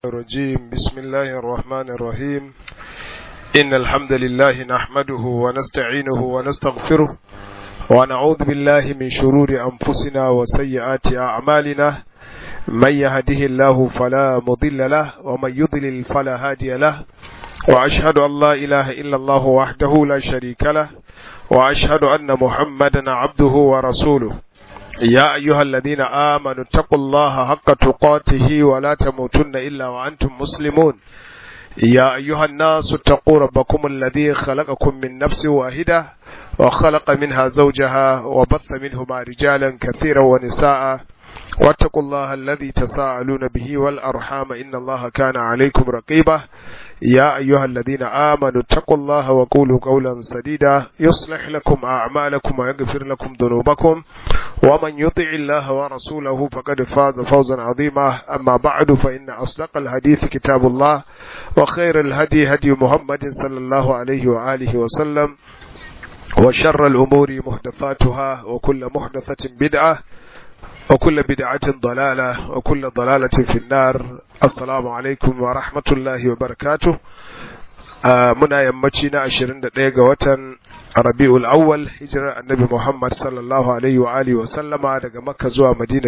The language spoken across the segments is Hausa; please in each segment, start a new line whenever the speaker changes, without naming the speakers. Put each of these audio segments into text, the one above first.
الرجيم بسم الله الرحمن الرحيم إن الحمد لله نحمده ونستعينه ونستغفره ونعوذ بالله من شرور أنفسنا وسيئات أعمالنا من يهده الله فلا مضل له ومن يضلل فلا هادي له وأشهد أن لا إله إلا الله وحده لا شريك له وأشهد أن محمدا عبده ورسوله يا أيها الذين آمنوا اتقوا الله حق تقاته ولا تموتن إلا وأنتم مسلمون يا أيها الناس اتقوا ربكم الذي خلقكم من نفس واحدة وخلق منها زوجها وبث منهما رجالا كثيرا ونساء واتقوا الله الذي تساءلون به والأرحام إن الله كان عليكم رقيبا يا أيها الذين آمنوا اتقوا الله وقولوا قولا سديدا يصلح لكم أعمالكم ويغفر لكم ذنوبكم ومن يطع الله ورسوله فقد فاز فوزا عظيما أما بعد فإن أصدق الحديث كتاب الله وخير الهدي هدي محمد صلى الله عليه وآله وسلم وشر الأمور محدثاتها وكل محدثة بدعة وكل بدعة ضلالة وكل ضلالة في النار السلام عليكم ورحمة الله وبركاته muna yammaci na 21 ga watan Rabi'ul Awwal hijirar Annabi Muhammad sallallahu alaihi wa alihi wa sallama daga Makka zuwa Madina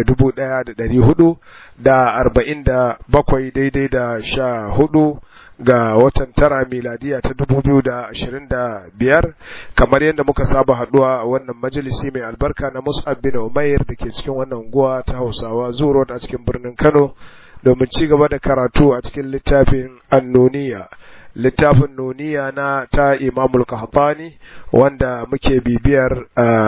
1447 daidai da sha hudu ga watan tara miladiya ta 2025 kamar yadda muka saba haduwa a wannan majalisi mai albarka na Mus'ab bin Umair da ke cikin wannan unguwa ta Hausawa Zuro a cikin birnin Kano domin ci gaba da karatu a cikin littafin Annuniya littafin nuniya na ta imamul kahtani wanda muke bibiyar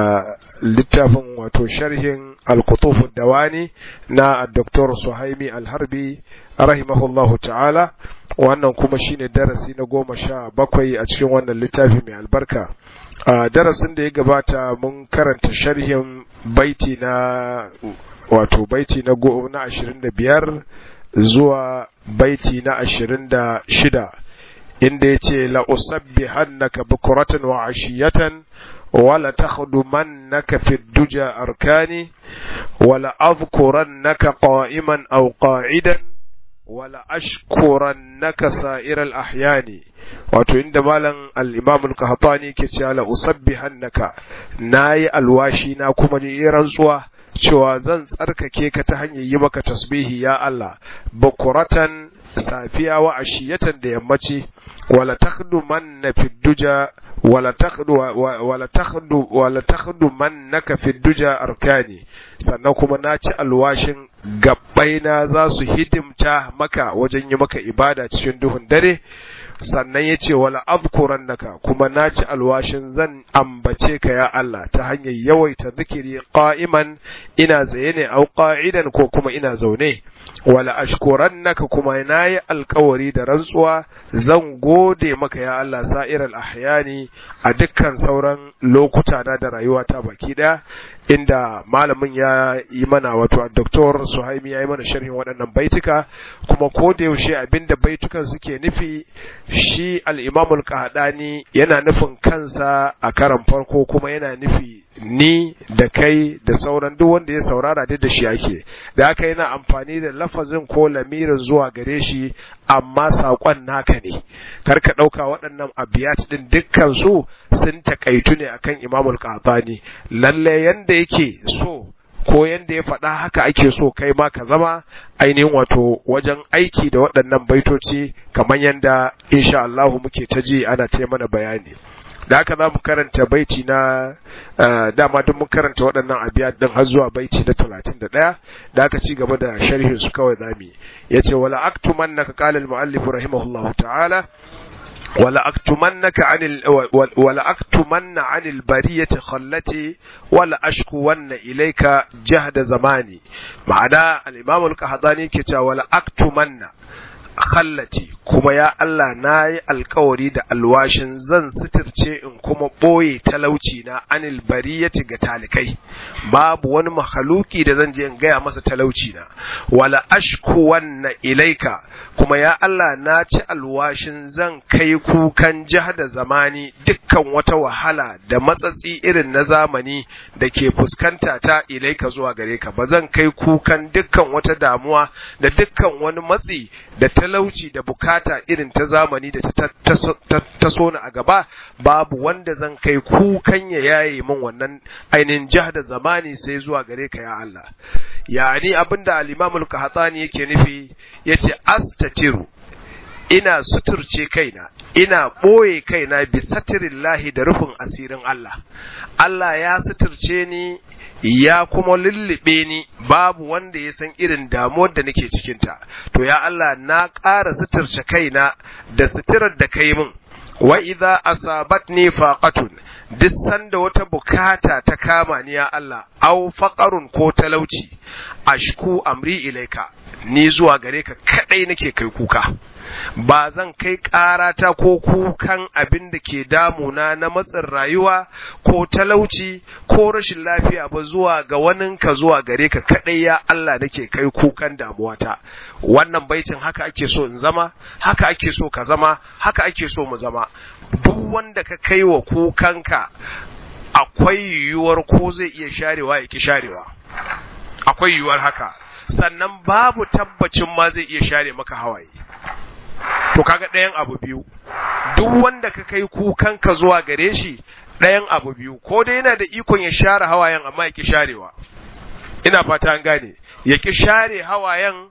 littafin wato sharhin al-kutuf dawani na Dr. Suhaimi al-Harbi rahimahullahu ta'ala wannan kuma shine darasi na goma sha bakwai a cikin wannan littafi mai albarka darasin da ya gabata mun karanta sharhin baiti na wato baiti na na ashirin da biyar zuwa baiti na ashirin da shida inda ya ce la'usabbihannaka bukuratan wa ashiyatan wala takhdumannaka fi duja arkani wala azkurannaka qa'iman aw qa'idan wala ashkurannaka sa'ir al-ahyani wato inda malam al-imam al-qahtani ke cewa la usabbihannaka nayi alwashi na kuma ni rantsuwa cewa zan tsarkake ka ta hanyar yi maka tasbihi ya Allah bukuratan safiya wa ashiyatan da yammaci wala takhdu manna fi duja wala takhdu wala takhdu wala takhdu mannaka fi duja arkani sannan kuma na ci alwashin gabbaina za su hidimta maka wajen yi maka ibada cikin duhun dare sannan ya ce wala azkurannaka kuma na ci alwashin zan ambace ka ya Allah ta hanyar yawaita zikiri qa'iman ina zaye ne au qa'idan ko kuma ina zaune wala ashkurannaka kuma nayi alkawari da rantsuwa zan gode maka ya Allah sa'iral ahyani a dukkan sauran lokuta na da rayuwata baki daya inda malamin ya yi mana wato Dr. Suhaimi ya yi mana sharhin waɗannan baituka kuma ko da yaushe abinda baitukan suke nufi shi al-Imam al-Qahdani yana nufin kansa a karan farko kuma yana nufi ni da kai da sauran duk wanda ya saurara duk da shi ake da haka yana amfani da lafazin ko lamirin zuwa gare shi amma saƙon naka ne kar ka ɗauka waɗannan abiyat ɗin dukkan su sun takaitu ne akan imamul qahtani lalle yanda yake so ko yanda ya faɗa haka ake so kai ma ka zama ainihin wato wajen aiki da waɗannan baitoci kamar yanda insha Allah muke ta ji ana ta mana bayani da haka za mu karanta baiti na dama duk mun karanta waɗannan abiyat din har zuwa baiti na talatin da ɗaya da aka ci gaba da sharhin su kawai zami ya ce wala aktumannaka qala al-mu'allif rahimahullahu ta'ala ولا أكتمنك عن ال... ولا أكتمن عن البرية خلتي ولا أشكون إليك جهد زماني معنى الإمام القحطاني كتا ولا أكتمن khallati kuma ya Allah na yi alkawari da alwashin zan sitirce in kuma ɓoye talauci na anil bariyati ga talikai babu wani mahaluki da zan je in gaya masa talauci na wala ashku wanna ilaika kuma ya Allah na ci alwashin zan kai kukan da zamani dukkan wata wahala da matsatsi irin na zamani da ke fuskanta ta ilaika zuwa gare ka ba zan kai kukan dukkan wata damuwa da dukkan wani matsi da talauci da bukata irin ta zamani da ta sona a gaba babu wanda zan kai kukan ya yaye min wannan ainihin da zamani sai zuwa gare ka ya Allah yani abinda al-Imam al-Qahtani yake nufi yace astatiru ina suturce kaina ina ɓoye kaina bi satirillahi da rufin asirin Allah Allah ya suturce ni ya kuma lullube ni babu wanda ya san irin damuwar da nake cikinta to ya Allah na ƙara suturce kaina da suturar da kai min wa idza asabatni faqatun duk sanda wata bukata ta kama ni ya Allah aw faqarun ko talauci ashku amri ilaika ni zuwa gare ka kadai nake kai kuka ba zan kai ƙarata ko kukan abin da ke damuna na matsin rayuwa ko talauci ko rashin lafiya ba zuwa ga waninka zuwa gare ka kaɗai ya Allah nake kai kukan damuwata wannan baitin haka ake so in zama haka ake so ka zama haka ake so mu zama duk wanda ka kai wa kukanka akwai yiwuwar ko zai iya sharewa ya ki sharewa akwai yiwuwar haka sannan babu tabbacin ma zai iya share maka hawaye to kaga ɗayan abu biyu duk wanda ka kai kukanka zuwa gare shi ɗayan abu biyu ko dai yana da ikon ya share hawayen amma ya ki sharewa ina fata an gane ya ki share hawayen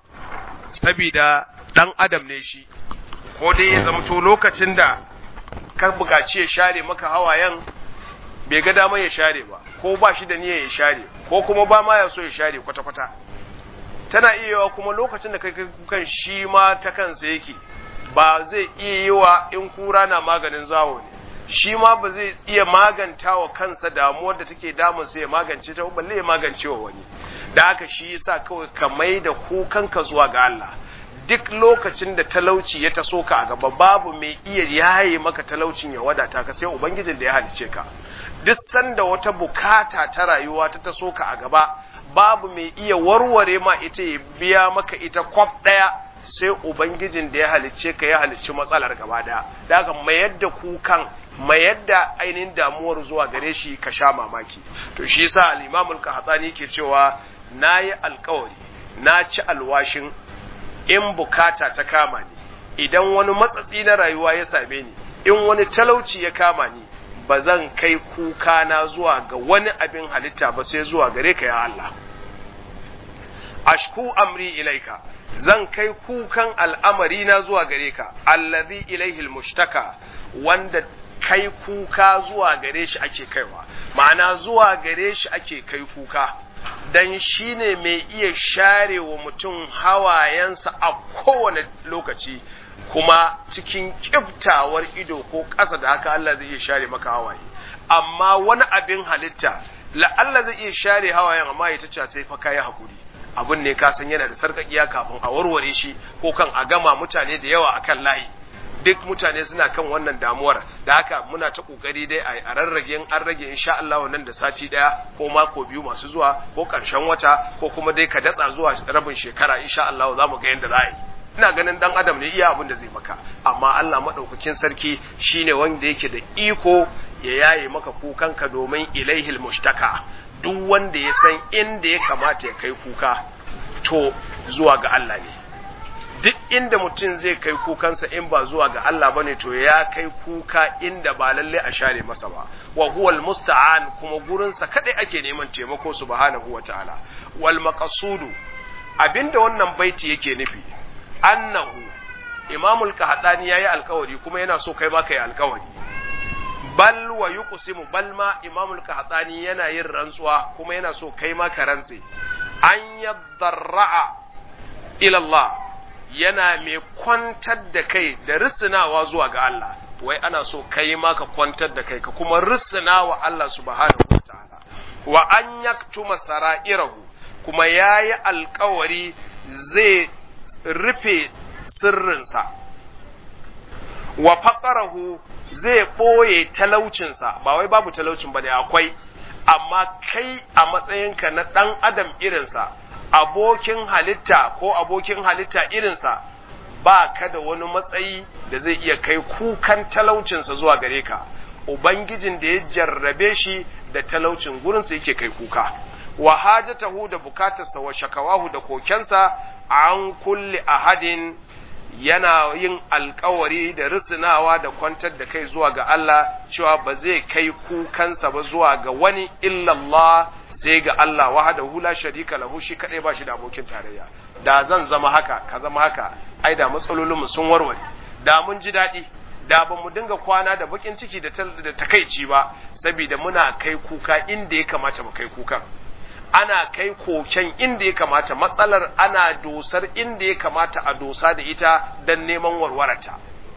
sabida ɗan adam ne shi ko dai ya zamto lokacin da ka buƙaci ya share maka hawayen bai ga damar ya share ba ko ba shi da niyyar ya share ko kuma ba ma ya so ya share kwata-kwata tana iya yawa kuma lokacin da kai kukan shi ma ta kansa yake ba zai iya yi wa in kura na maganin zawo ne shi ma ba zai iya maganta wa kansa damuwar da take damun sai ya magance ta balle ya magance wa wani da haka shi yasa kawai ka mai da kukanka zuwa ga Allah duk lokacin da talauci ya taso ka a gaba babu mai iya yaye maka talaucin ya wadata ka sai ubangijin da ya halice ka duk sanda wata bukata ta rayuwa ta taso ka a gaba babu mai iya warware ma ita ya biya maka ita kwaf ɗaya sai ubangijin da ya halicce ka ya halicci matsalar gaba daya da haka mayar da kukan mayar da ainihin damuwar zuwa gare shi ka sha mamaki to shi yasa al-imam al-qahtani ke cewa nayi alkawari na ci alwashin in bukata ta kama ni idan wani matsatsi na rayuwa ya same ni in wani talauci ya kama ni ba zan kai kuka na zuwa ga wani abin halitta ba sai zuwa gare ka ya Allah ashku amri ilaika zan kai kukan al'amari na zuwa gare ka allazi ilaihi almushtaka wanda kai kuka zuwa gare shi ake kaiwa ma'ana zuwa gare shi ake kai kuka dan shine mai iya share wa mutum hawayensa a kowane lokaci kuma cikin kiftawar ido ko ƙasa da haka Allah zai iya share maka hawaye amma wani abin halitta la'alla zai iya share hawayen amma ya ta sai fa kai hakuri abin ne ka san yana da sarkakiya kafin a warware shi ko kan a gama mutane da yawa akan layi duk mutane suna kan wannan damuwar da haka muna ta kokari dai a rarrage an rage insha Allah nan da sati daya ko mako biyu masu zuwa ko karshen wata ko kuma dai ka datsa zuwa rabin shekara insha Allah za mu ga yadda za a yi ina ganin dan adam ne iya abin da zai maka amma Allah madaukakin sarki shine wanda yake da iko ya yaye maka kukanka domin ilaihil mushtaka duk wanda ya san inda ya kamata ya kai kuka to zuwa ga Allah ne duk inda mutum zai kai kukansa in ba zuwa ga Allah bane to ya kai kuka inda ba lalle a share masa ba wa huwal musta'an kuma gurinsa kadai ake neman taimako subhanahu wataala wal maqsudu abinda wannan baiti yake nufi annahu imamul kahdani yayi alkawari kuma yana so kai ma kai alkawari bal wa yuqsimu bal ma imamul kahdani yana yin rantsuwa kuma yana so kai ma ka rantse an yadarra'a ila Allah yana mai kwantar da kai da risinawa zuwa ga Allah wai ana so kai ma ka kwantar da kai ka kuma risinawa Allah subhanahu wataala wa an yaktuma sara'irahu kuma yayi alkawari zai rufe sirrinsa wa faqarahu zai ɓoye talaucinsa ba wai babu talaucin ba ne akwai amma kai a matsayinka na ɗan adam irinsa abokin halitta ko abokin halitta irinsa ba ka da wani matsayi da zai iya kai kukan talaucinsa zuwa gare ka ubangijin da ya jarrabe shi da talaucin gurinsa yake kai kuka wa hajatahu da bukatarsa wa shakawahu da kokensa an kulli ahadin yana yin alkawari da risinawa da kwantar da kai zuwa ga Allah cewa ba zai kai kukansa ba zuwa ga wani illallah sai ga Allah wahdahu la sharika lahu shi kadai ba shi da abokin tarayya da zan zama haka ka zama haka ai da matsalolin mu sun warware da mun ji daɗi da ba mu dinga kwana da bakin ciki da takaici ba saboda muna kai kuka inda ya kamata mu kai kukan ana kai koken inda ya kamata matsalar ana dosar inda ya kamata a dosa da ita don neman warwarata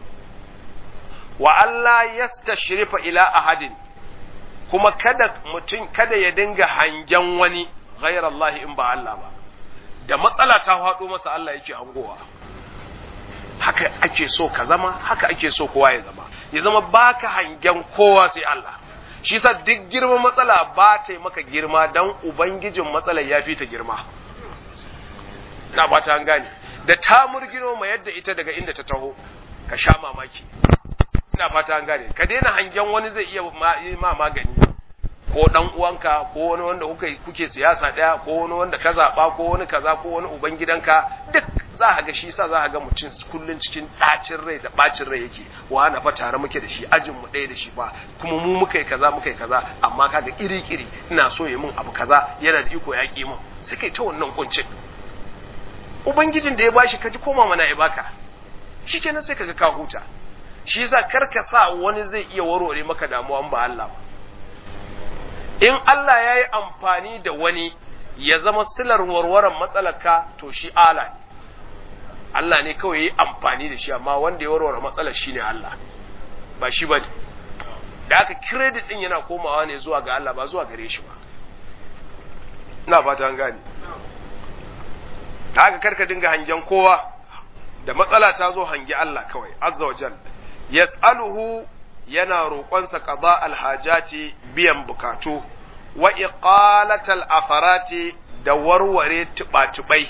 wa Allah yastashrifa ila ahadin kuma kada mutum kada ya dinga hangen wani ghayrallahi in ba Allah ba da matsala ta faɗo masa Allah yake hangowa haka ake so ka zama haka ake so kowa ya zama ya zama baka hangen kowa sai Allah shi sa duk girman matsala ba ta yi maka girma don ubangijin matsalar ya fi ta girma na ba ta gane da ta murgino ma yadda ita daga inda ta taho ka sha mamaki ina fata an gane ka daina hangen wani zai iya ma magani ko dan uwanka ko wani wanda kuke kuke siyasa daya ko wani wanda ka zaba ko wani kaza ko wani ubangidanka duk za a ga shi sa za a ga mutum kullun cikin ɗacin rai da ɓacin rai yake wa na fa tare muke da shi ajin mu ɗaya da shi ba kuma mu muka yi kaza muka yi kaza amma kaga iri kiri ina so ya mun abu kaza yana da iko ya ki mun sai kai ta wannan kuncin ubangijin da ya bashi ka ji koma mana ya baka shikenan sai kaga ka huta shi yasa kar ka sa wani zai iya warware maka damuwa ba Allah ba in Allah ya yi amfani da wani ya zama silar warwaran matsalarka to shi ala ne Allah ne kawai ya yi amfani da shi amma wanda ya warware matsalar shi ne Allah ba shi ba ne da aka kiredit ɗin yana komawa ne zuwa ga Allah ba zuwa gare shi ba ina fata an gane da haka karka dinga hangen kowa da matsala ta zo hangi Allah kawai azza wa jal yas'aluhu yana roƙonsa qada alhajati biyan bukatu wa iqalatal afarati da warware tuba-tubai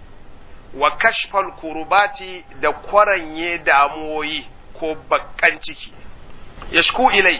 wa kashfal kurubati da kwaranye damuwoyi ko bakkan ciki yashku ilai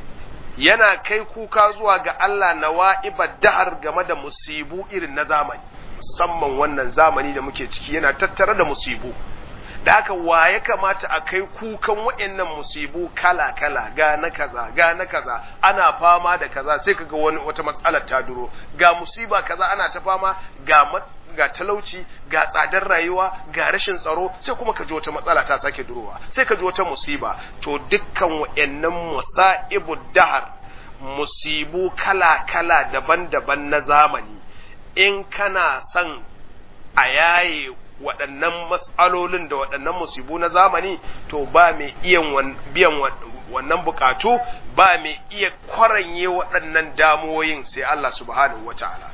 yana kai kuka zuwa ga Allah na wa'ibar dahar game da musibu irin na zamani musamman wannan zamani da muke ciki yana tattare da musibu da haka wa ya kamata a kai kukan waɗannan musibu kala-kala ga na kaza ga na kaza ana fama da kaza sai kaga wani wata matsalar ta duro ga musiba kaza ana ta fama ga ga talauci ga tsadar rayuwa ga rashin tsaro sai kuma ka ji wata matsala ta sake durowa sai ka ji wata musiba to dukkan waɗannan musaibu dahar musibu kala-kala daban-daban na zamani in kana son a yaye waɗannan matsalolin da waɗannan musibu na zamani to ba mai iya biyan wannan bukatu ba mai iya kwaranye waɗannan damuwoyin sai Allah subhanahu wa ta'ala.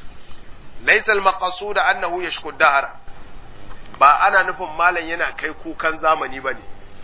Laisal maqasu da annahu ya dahara ba ana nufin malam yana kai kukan zamani ba ne,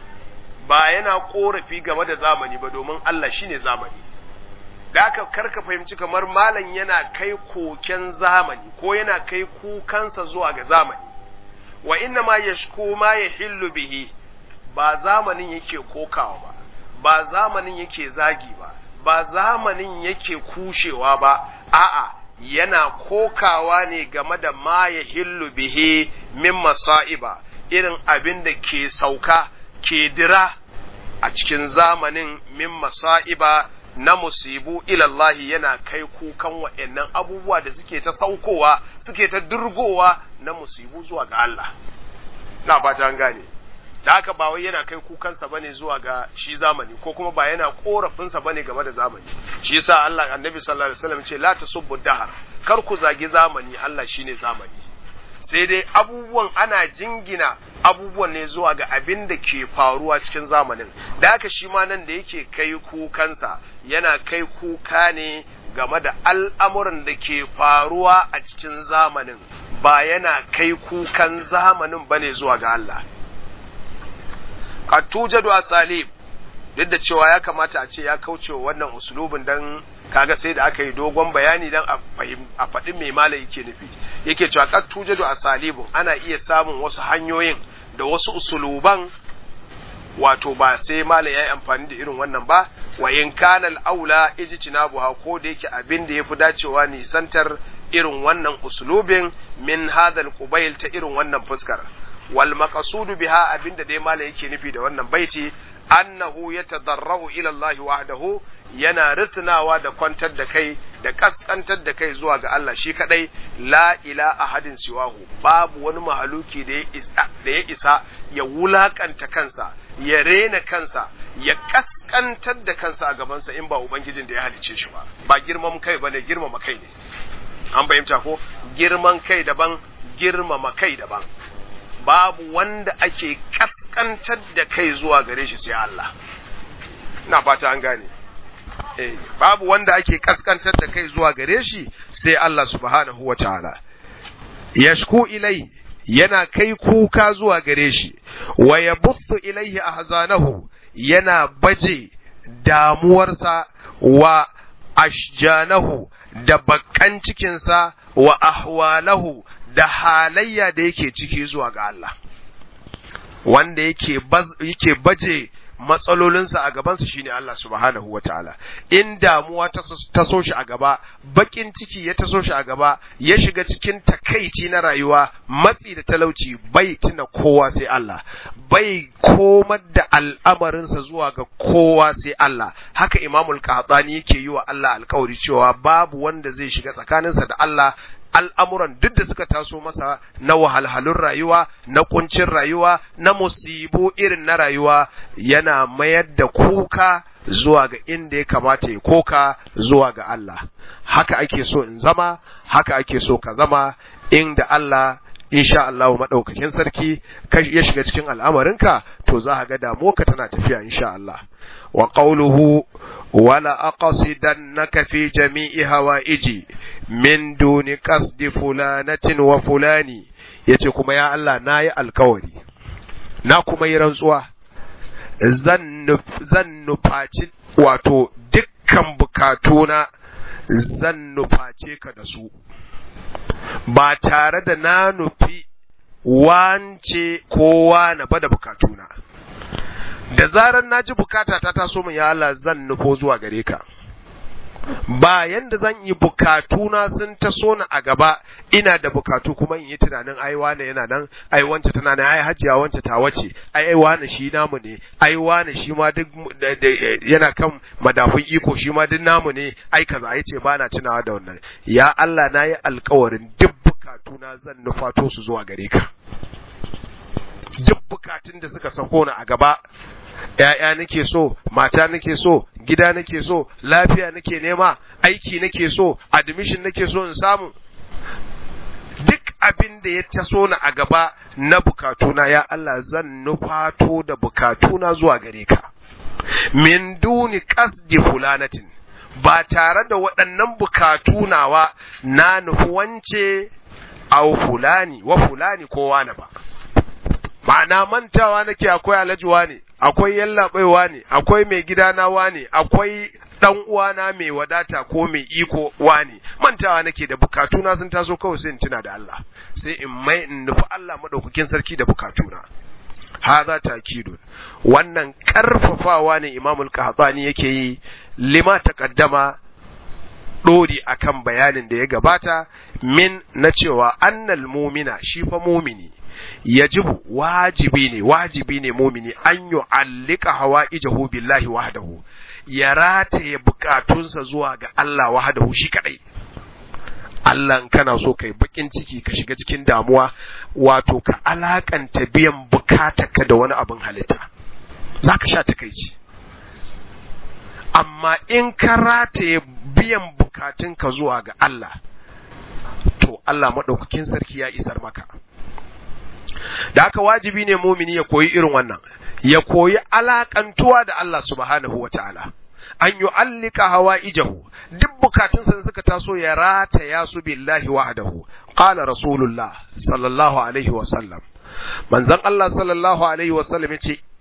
ba yana ƙorafi game da zamani ba domin Allah shi ne zamani. Da aka karka fahimci kamar malam yana kai koken zamani ko yana kai kukansa zuwa ga zamani. wa inna ma yashku ma yahillu bihi ba zamanin yake kokawa ba ba zamanin yake zagi ba ba zamanin yake kushewa ba a'a yana kokawa ne game da ma yahillu bihi min masa'iba irin abin da ke sauka ke dira a cikin zamanin min masa'iba na musibu ilallahi yana kai kukan wa'annan abubuwa da suke ta saukowa suke ta durgowa na musibu zuwa ga Allah na fata an gane da haka ba wai yana kai kukansa bane zuwa ga shi zamani ko kuma ba yana korafinsa bane game da zamani shi yasa Allah annabi sallallahu alaihi wasallam ce la tasubbu dahar kar ku zagi zamani Allah shine zamani sai dai abubuwan ana jingina abubuwan ne zuwa ga abin da ke faruwa cikin zamanin da haka shi ma nan da yake kai kukansa yana kai kuka ne game da al'amuran da ke faruwa a cikin zamanin ba yana kai kukan zamanin ba ne zuwa ga Allah qad tujadu asalib duk da cewa ya kamata a ce ya kauce wa wannan usulubin dan kaga sai da aka yi dogon bayani dan a faɗi mai malai yake nufi yake cewa qad tujadu asalibun ana iya samun wasu hanyoyin da wasu usuluban wato ba sai malai yayi amfani da irin wannan ba wa in kana al-aula ijtinabuha ko da yake abin da yafi dacewa nisantar irin wannan usulubin min hadal qubayl ta irin wannan fuskar wal maqsudu biha abinda dai malai yake nufi da wannan baiti annahu yatadarrahu ila Allah wahdahu yana risnawa da kwantar da kai da kaskantar da kai zuwa ga Allah shi kadai la ila ahadin siwahu babu wani mahaluki da ya isa da ya isa ya wulakanta kansa ya rena kansa ya kaskantar da kansa a gabansa in ba ubangijin da ya halice shi ba ba girman kai bane girmama kai ne an fahimta ko girman kai daban girmama kai daban babu wanda ake kaskantar da kai zuwa gare shi sai Allah na fata an gane eh babu wanda ake kaskantar da kai zuwa gare shi sai Allah subhanahu wataala yashku ilai yana kai kuka zuwa gare shi wa yabuthu ilaihi ahzanahu yana baje damuwarsa wa ashjanahu da bakkan cikinsa wa ahwalahu da halayya da yake ciki zuwa ga Allah wanda yake yake baje matsalolinsa a gabansa shine Allah subhanahu wa ta'ala in damuwa ta so shi a gaba bakin ciki ya taso shi a gaba ya shiga cikin takaici na rayuwa matsi da talauci bai tuna kowa sai Allah bai komar da al'amarinsa zuwa ga kowa sai Allah haka imamul qahtani yake yi wa Allah alkawari cewa babu wanda zai shiga tsakaninsa da Allah al'amuran duk da suka taso masa na wahalhalun rayuwa, na kuncin rayuwa, na musibu irin na rayuwa, yana mayar da kuka zuwa ga inda ya kamata ya koka zuwa ga Allah. Haka ake so in zama, haka ake so ka zama, inda Allah insha Allah maɗaukakin sarki ya shiga cikin al'amarinka, to za ga damuwa tana tafiya insha Allah. Wa ƙauluhu ولا أقصدنك في جميع هوائجي من دون قصد فلانة وفلان yace kuma ya Allah na yi alkawari na kuma yi rantsuwa zan nufaci wato dukkan bukatuna zan nuface ka da su ba tare da na nufi wance kowa na bada bukatuna da zarar na ji bukata ta taso min ya Allah zan nufo zuwa gare ka ba yanda zan yi bukatuna sun taso ni a gaba ina da bukatu kuma in yi tunanin ai wane yana nan ai wance tana nan ai hajiya wance ta wace ai ai wane shi namu ne ai wane shi ma duk yana kan madafun iko shi ma duk namu ne ai kaza ai ce bana tunawa da wannan ya Allah na yi alkawarin duk bukatuna zan nufato su zuwa gare ka duk bukatun da suka sako ni a gaba ‘ya'ya nake so, mata nake so, gida nake so, lafiya nake nema, aiki nake so, admission nake so in samu. Duk abin da ya taso ni a gaba na bukatuna ya Allah zan nufato da bukatuna zuwa gare ka. Min duni kasdi fulanatin, ba tare da waɗannan bukatu nawa na nufi wance au fulani wa fulani kowa na ba. ma'ana mantawa nake akwai alajuwa ne akwai yallaɓaiwa ne akwai mai gidana ne akwai dan uwana mai wadata ko mai iko ne mantawa nake da bukatuna sun taso kawai sai in tuna da Allah sai in mai in nufi Allah madaukakin sarki da bukatuna hadha takidun wannan karfafawa ne imamul qahtani yake yi lima taqaddama dori akan bayanin da ya gabata min na cewa annal mumina shi fa mumini yajibu wajibi ne wajibi ne mumini an yu'allika hawaijahu billahi wahdahu ya rataye bukatunsa zuwa ga Allah wahdahu shi kadai Allah kana so kai bakin ciki ka shiga cikin damuwa wato ka alakanta biyan bukatarka da wani abin halitta zaka sha takaici amma in ka rataye biyan bukatunka zuwa ga Allah to Allah maɗaukakin sarki ya isar maka da haka wajibi ne mumini ya koyi irin wannan ya koyi alakantuwa da Allah subhanahu wa ta'ala an yi allika hawa ijahu duk bukatunsa suka taso ya rataya su billahi wahdahu qala rasulullah sallallahu alaihi wa sallam manzon Allah sallallahu alaihi wa sallam yace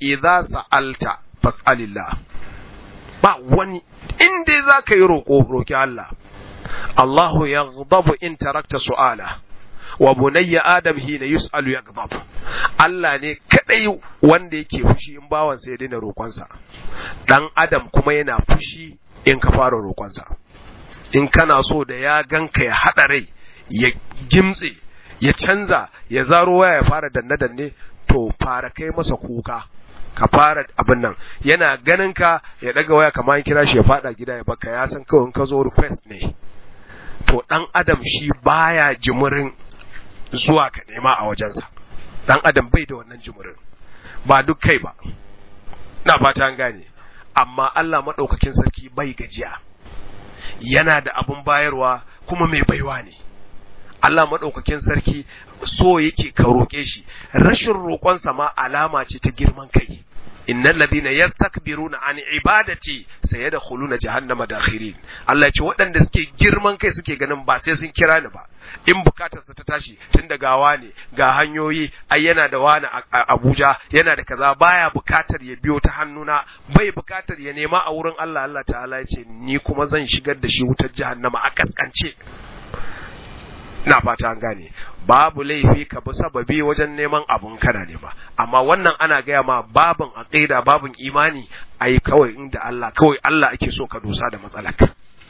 idza sa'alta fas'alillah ba wani in dai za ka yi roƙo roƙi Allah Allahu yaghdabu in tarakta su'ala wa bunayya adam hina yus'alu yaghdab Allah ne kadai wanda yake fushi in bawan sai ya daina roƙonsa dan adam kuma yana fushi in ka fara roƙonsa in kana so da ya ganka ya haɗa rai ya gimtse ya canza ya zaro waya ya fara danne danne to fara kai masa kuka ka fara abin nan yana ganin ka ya daga waya kamar kira shi ya fada gida ya baka ya san kawai ka zo request ne to dan adam shi baya jimurin zuwa ka nema a wajensa dan adam bai da wannan jimurin ba duk kai ba na fata an gane amma Allah madaukakin sarki bai gajiya yana da abun bayarwa kuma mai baiwa ne Allah maɗaukakin sarki so yake ka roƙe shi rashin roƙonsa ma alama ce ta girman kai innal ladina yastakbiruna an ibadati sayadkhuluna jahannama dakhirin Allah ce waɗanda suke girman kai suke ganin ba sai sun kira ni ba in bukatar su ta tashi tun da gawa ne ga hanyoyi ai yana da wani a Abuja yana da kaza baya bukatar ya biyo ta hannuna bai bukatar ya nema a wurin Allah Allah ta'ala ya ce ni kuma zan shigar da shi wutar jahannama a kaskance na fata an gane babu laifi ka bi sababi wajen neman abun kana ne ba amma wannan ana gaya ma babin aqida babin imani ai kawai inda Allah kawai Allah ake so ka dosa da matsalaka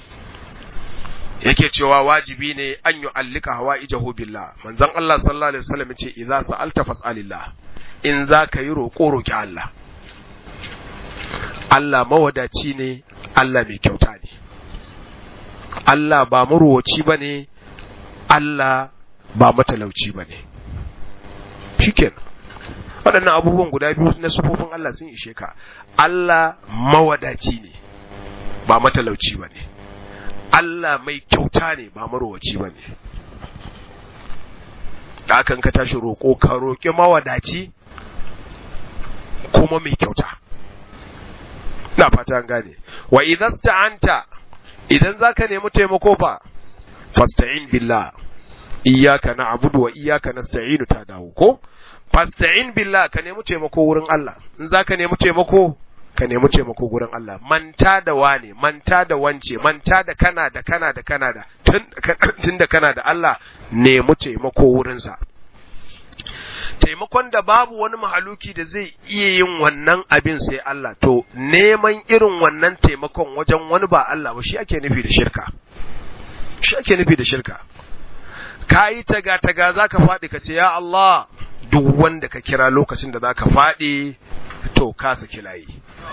yake cewa wajibi ne an yi allika hawa ijahu billah manzon Allah sallallahu alaihi wasallam ya ce idza sa'alta fas'alillah in za ka yi roƙo roƙi Allah Allah mawadaci ne Allah mai kyauta ne Allah ba maruwaci ba ne Allah ba matalauci ba ne. Shiken, waɗannan abubuwan guda biyu na sufofin Allah sun ishe ka, Allah mawadaci ne, ba matalauci ba ne. Allah mai kyauta ne, ba marowaci ba ne. Da hakan ka tashi roƙo, ka roƙi mawadaci kuma mai kyauta. Na fata gane, wa idan sta'anta, idan za ka nemi taimako fa, fasta'in billah iyyaka na'budu wa iyyaka nasta'inu ta dawo ko fasta'in billah ka nemi taimako wurin Allah in zaka nemi taimako ka nemi taimako wurin Allah manta da wane manta da wance manta da kana da kana da kana da tun da kana da Allah nemi taimako wurin sa taimakon da babu wani mahaluki da zai iya yin wannan abin sai Allah to neman irin wannan taimakon wajen wani ba Allah ba shi ake nufi da shirka shi ake nufi da shirka ka yi taga-taga za ka faɗi ka ce ya Allah duk wanda ka kira lokacin da za ka faɗi to ka saki layi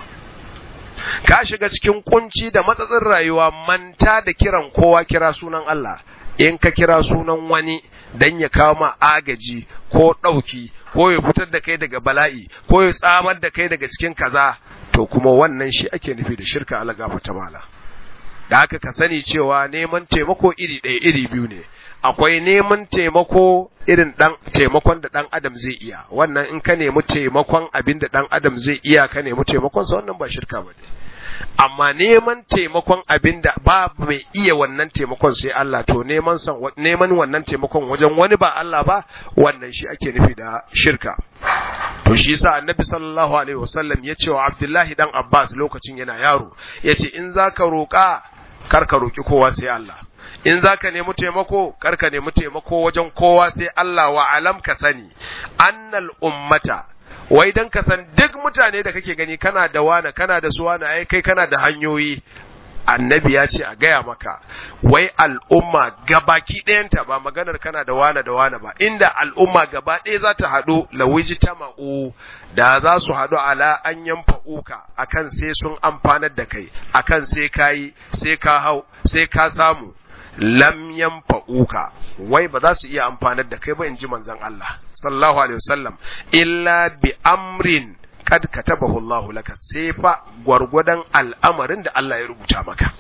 ka shiga cikin kunci da matsatsin rayuwa manta da kiran kowa kira sunan Allah in ka kira sunan wani dan ya kawo ma agaji ko ɗauki ko ya fitar da kai daga bala'i ko ya tsamar da kai daga cikin kaza to kuma wannan shi ake nufi da shirka Allah gafarta mala da haka ka sani cewa neman taimako iri ɗaya iri biyu ne akwai neman taimako irin dan taimakon da dan adam zai iya wannan in ka nemi taimakon abin da dan adam zai iya ka nemi taimakon sa wannan ba shirka ba ne amma neman taimakon abin da ba mai iya wannan taimakon sai Allah to neman san neman wannan taimakon wajen wani ba Allah ba wannan shi ake nufi da shirka to shi yasa annabi sallallahu alaihi wasallam ya ce wa Abdullahi dan Abbas lokacin yana yaro yace in zaka roƙa kar ka roki kowa sai Allah in za ka nemi taimako kar ka nemi taimako wajen kowa sai Allah wa alam ka sani annal ummata wai dan ka san duk mutane da kake gani kana da wana kana da su wana ai kai kana da hanyoyi annabi ya ce a gaya maka wai al'umma gabaki ɗayanta ba maganar kana da wana da wana ba inda al'umma gaba ɗaya za ta haɗu lawiji ta ma'u da za su haɗu ala an yanfa uka akan sai sun amfanar da kai akan sai ka yi sai ka hau sai ka samu lam yanfa'uka wai ba za su iya amfanar da kai ba in ji manzon Allah sallallahu alaihi wasallam illa bi amrin kad katabahu Allah laka sai fa gwargwadon al'amarin da Allah ya rubuta maka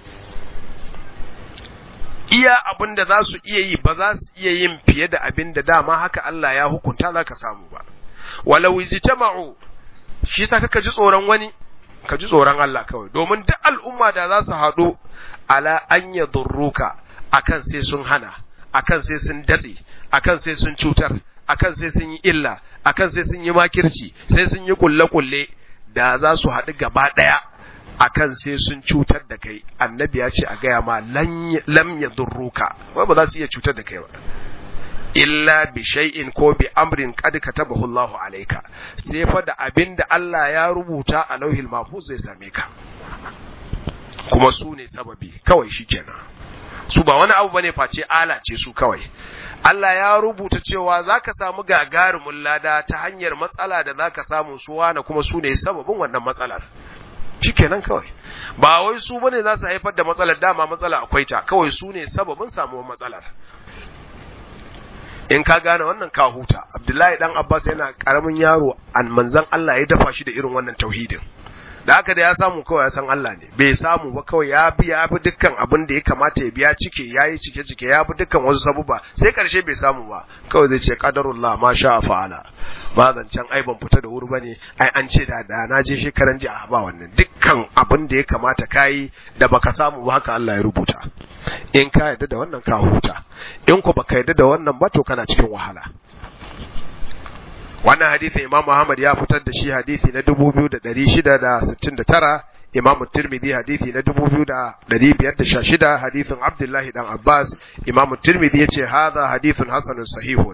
iya abin da za su iya yi ba za su iya yin fiye da abin da dama haka Allah ya hukunta za ka samu ba walau ijtama'u shi sa kaka ji tsoron wani ka ji tsoron Allah kawai domin duk al'umma da za su haɗu ala an yadurruka akan sai sun hana akan sai sun datse akan sai sun cutar akan sai sun yi illa akan sai sun yi makirci sai sun yi kulle-kulle da za su haɗu gaba ɗaya akan sai sun cutar da kai annabi ya ce a gaya ma lam ya durruka wai ba za su iya cutar da kai ba illa bi shay'in ko bi amrin qad katabahu Allahu alayka sai fa da abinda Allah ya rubuta a lauhil mahfuz zai same ka kuma su ne sababi kawai shikenan su ba wani abu bane face ala ce su kawai Allah ya rubuta cewa zaka samu gagarumin lada ta hanyar matsala da zaka samu su wana kuma su ne sababin wannan matsalar shikenan kawai ba wai su bane za su haifar da matsalar dama matsala akwai ta kawai su ne sababin samuwar matsalar in ka gane wannan ka huta abdullahi dan abbas yana karamin yaro an manzan Allah ya dafa shi da irin wannan tauhidin da haka da ya samu kawai ya san Allah ne bai samu ba kawai ya bi ya bi dukkan abin da ya kamata ya biya cike ya yi cike cike ya bi dukkan wasu sabuba sai karshe bai samu ba kawai zai ce qadarullah ma sha fa'ala ba zancen ai ban fita da wuri bane ai an ce da da na je shekaran ji a ba wannan dukkan abin da ya kamata kai da baka samu ba haka Allah ya rubuta in ka yarda da wannan ka huta in ku baka yarda da wannan ba to kana cikin wahala wannan hadisi Imam Muhammad ya fitar da shi hadisi na 2669 Imam Tirmidhi hadisi na 2516 hadisin Abdullah dan Abbas Imam Tirmidhi yace hadha hadithun hasanun sahihun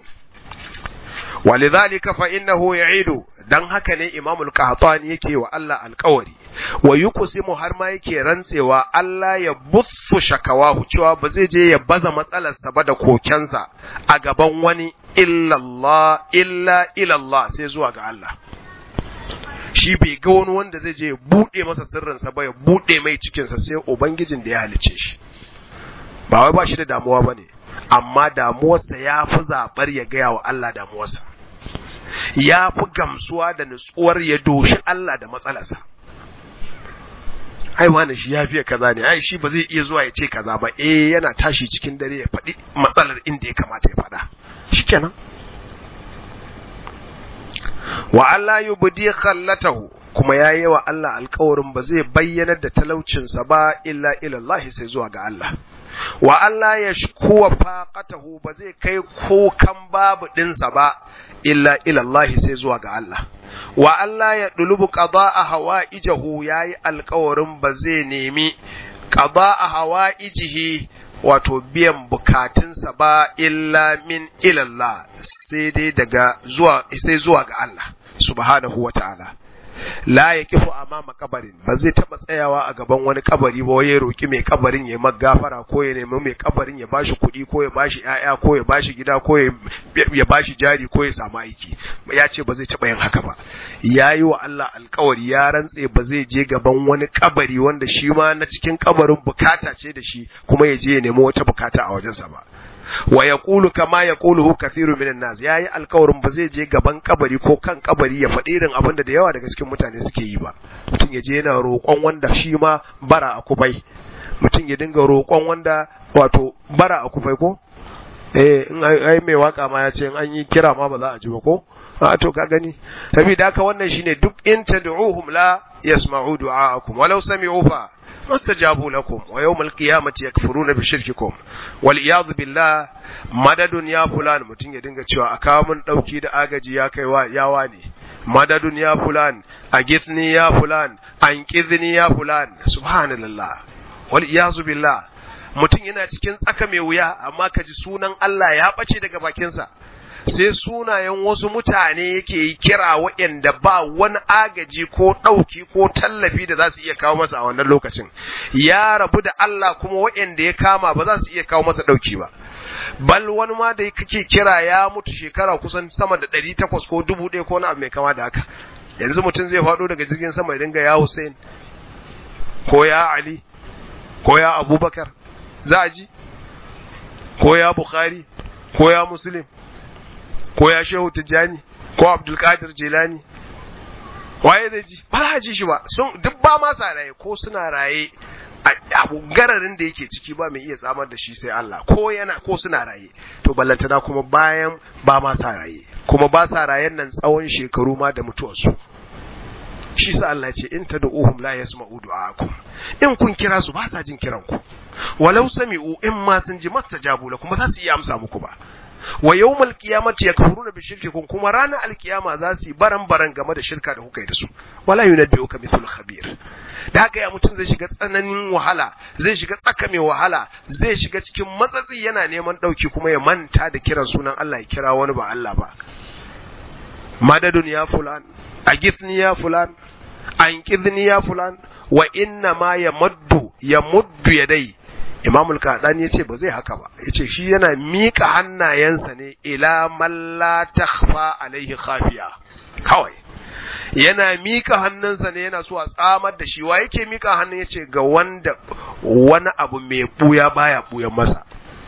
ولذلك فإنه يعيد dan haka ne Imam al-Qahtani yake wa Allah alƙawari wa yuqsimu har ma yake rantsewa Allah ya bussu shakawahu cewa ba zai je ya baza matsalarsa ba da kokensa a gaban wani illallah illa ilallah sai zuwa ga Allah shi bai ga wani wanda zai je ya buɗe masa sirrinsa ba ya buɗe mai cikinsa sai ubangijin da ya halice shi ba wai ba shi da damuwa ba ne amma damuwarsa ya fi zaɓar ya gaya wa Allah damuwarsa ya fi gamsuwa da nutsuwar ya doshi Allah da matsalarsa ai wani shi ya fiye kaza ne ai shi ba zai iya zuwa ya ce kaza ba eh yana tashi cikin dare ya faɗi matsalar inda ya kamata ya faɗa shikenan wa Allah yubdi khallatahu kuma ya yi wa Allah alkawarin ba zai bayyanar da talaucinsa ba illa ilallahi sai zuwa ga Allah wa Allah ya shkuwa faqatahu ba zai kai kokan babu ɗinsa ba illa ilallahi sai zuwa ga Allah wa Allah ya dulubu qada'a hawaijahu yayi alkawarin ba zai nemi qada'a hawaijihi wato biyan bukatunsa ba illa min ilallah sai dai daga zuwa sai zuwa ga Allah subhanahu wa ta'ala la ya kifu amama kabarin ba zai taba tsayawa a gaban wani kabari ba ya roki mai kabarin ya magafara ko ya nemi mai kabarin ya bashi kuɗi ko ya bashi ƴaƴa ko ya bashi gida ko ya bashi jari ko ya samu aiki ya ce ba zai taba yin haka ba ya yi wa Allah alkawari ya rantse ba zai je gaban wani kabari wanda shi ma na cikin kabarin bukata ce da shi kuma ya je ya nemi wata bukata a wajensa ba wa yaqulu kama yaquluhu kathiru minan nas yayi alkawarin ba zai je gaban kabari ko kan kabari ya faɗi irin abin da da yawa daga cikin mutane suke yi ba mutum ya je yana roƙon wanda shi ma bara a kubai mutum ya dinga roƙon wanda wato bara a kubai ko eh in ai mai waka ma ya ce in an yi kira ma ba za a ji ba ko a to ka gani saboda haka wannan shine duk in tad'uhum la yasma'u du'a'akum walau sami'u fa mastajabu lakum wa yawmal qiyamati yakfuruna bi shirkikum wal iyad billah madadun ya fulan mutun ya dinga cewa aka mun dauki da agaji ya kai wa yawa ne madadun ya fulan agithni ya fulan anqidhni ya fulan subhanallah wal iyad billah mutun yana cikin tsaka mai wuya amma kaji sunan Allah ya bace daga bakinsa sai sunayen wasu mutane yake kira waɗanda ba wani agaji ko ɗauki ko tallafi da za su iya kawo masa a wannan lokacin ya rabu da Allah kuma waɗanda ya kama ba za su iya kawo masa ɗauki ba bal wani ma da kake kira ya mutu shekara kusan sama da ɗari takwas ko dubu ɗaya ko na abu mai kama da haka yanzu mutum zai faɗo daga jirgin sama ya dinga ya Hussein ko ya Ali ko ya Abubakar za a ji ko ya Bukhari ko ya Muslim ko ya shehu tijjani ko abdulkadir jilani waye zai ji ba za ji shi ba sun duk ba ma sa raye ko suna raye abu gararin da yake ciki ba mai iya samar da shi sai Allah ko yana ko suna raye to ballantana kuma bayan ba ma sa raye kuma ba sa rayen nan tsawon shekaru ma da mutuwarsu shi sa Allah ce in tad'uhum la yasma'u du'aakum in kun kira su ba sa jin kiran ku walau sami'u in ma sun ji mastajabu lakum ba za su iya amsa muku ba wa yawmal qiyamati yakfuruna bi shirkikum kuma ranar alkiyama za su yi baran baran game da shirka da kuka yi da su wala yunabbi'uka mithlu khabir da haka ya mutum zai shiga tsananin wahala zai shiga tsaka mai wahala zai shiga cikin matsatsi yana neman dauki kuma ya manta da kiran sunan Allah ya kira wani ba Allah ba madadun ya fulan agithni ya fulan anqidhni ya fulan wa inna ma yamuddu yamuddu yadai Imam al-Qadani yace ba zai haka ba yace shi yana mika hannayensa ne ila man la takhfa alaihi khafiya kawai yana mika hannunsa ne yana so a tsamar da shi wa yake mika hannun yace ga wanda wani abu mai buya baya buyan masa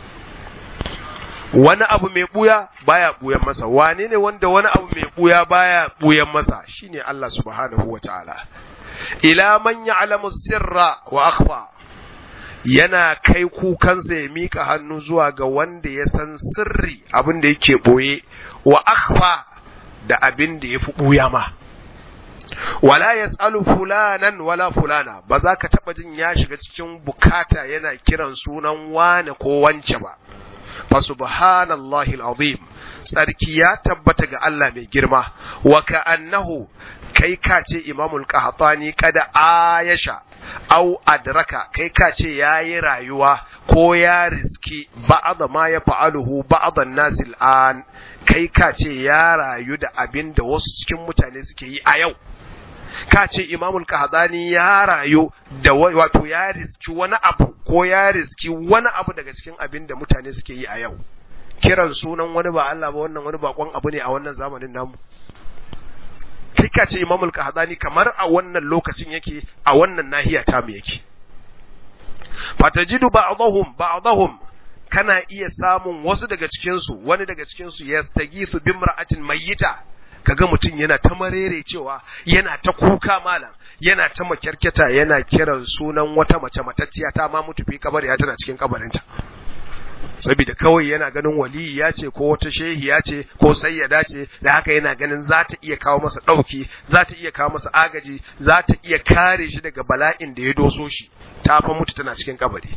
wani abu mai buya baya buyan masa wane ne wanda wani abu mai buya baya buyan masa shine Allah subhanahu wataala ila man ya'lamu sirra wa akhfa yana kai kukansa ya mika hannu zuwa ga wanda ya san sirri abin da yake boye wa akhfa da abin da yafi buya ma wala yas'alu fulanan wala fulana ba za ka taba jin ya shiga cikin bukata yana kiran sunan wane ko wance ba fa subhanallahi alazim tsarki ya tabbata ga Allah mai girma wa ka'annahu kai ka ce imamul qahtani kada ayasha au adraka kai ka ce yayi rayuwa ko ya riski ba'da ma ya fa'aluhu ba'dan nasil an kai ka ce ya rayu da abin da wasu cikin mutane suke yi a yau ka ce imamul qahtani ya rayu da wato ya riski wani abu ko ya riski wani abu daga cikin abin da mutane suke yi a yau kiran sunan wani ba Allah ba wannan wani bakon abu ne a wannan zamanin namu kai ka ce imamul qahtani kamar a wannan lokacin yake a wannan nahiya ta mu yake fatajidu ba'dahum ba'dahum kana iya samun wasu daga cikin su wani daga cikin su yastagisu bimra'atin mayyita kaga mutum yana ta marere cewa yana ta kuka malam yana ta makyarketa yana kiran sunan wata mace matacciya ta ma mutu fi kabari ya tana cikin kabarinta saboda kawai yana ganin waliyi ya ce ko wata shehi ya ce ko sayyada ce da haka yana ganin za ta iya kawo masa ɗauki za ta iya kawo masa agaji za ta iya kare shi daga bala'in da ya doso shi ta fa mutu tana cikin kabari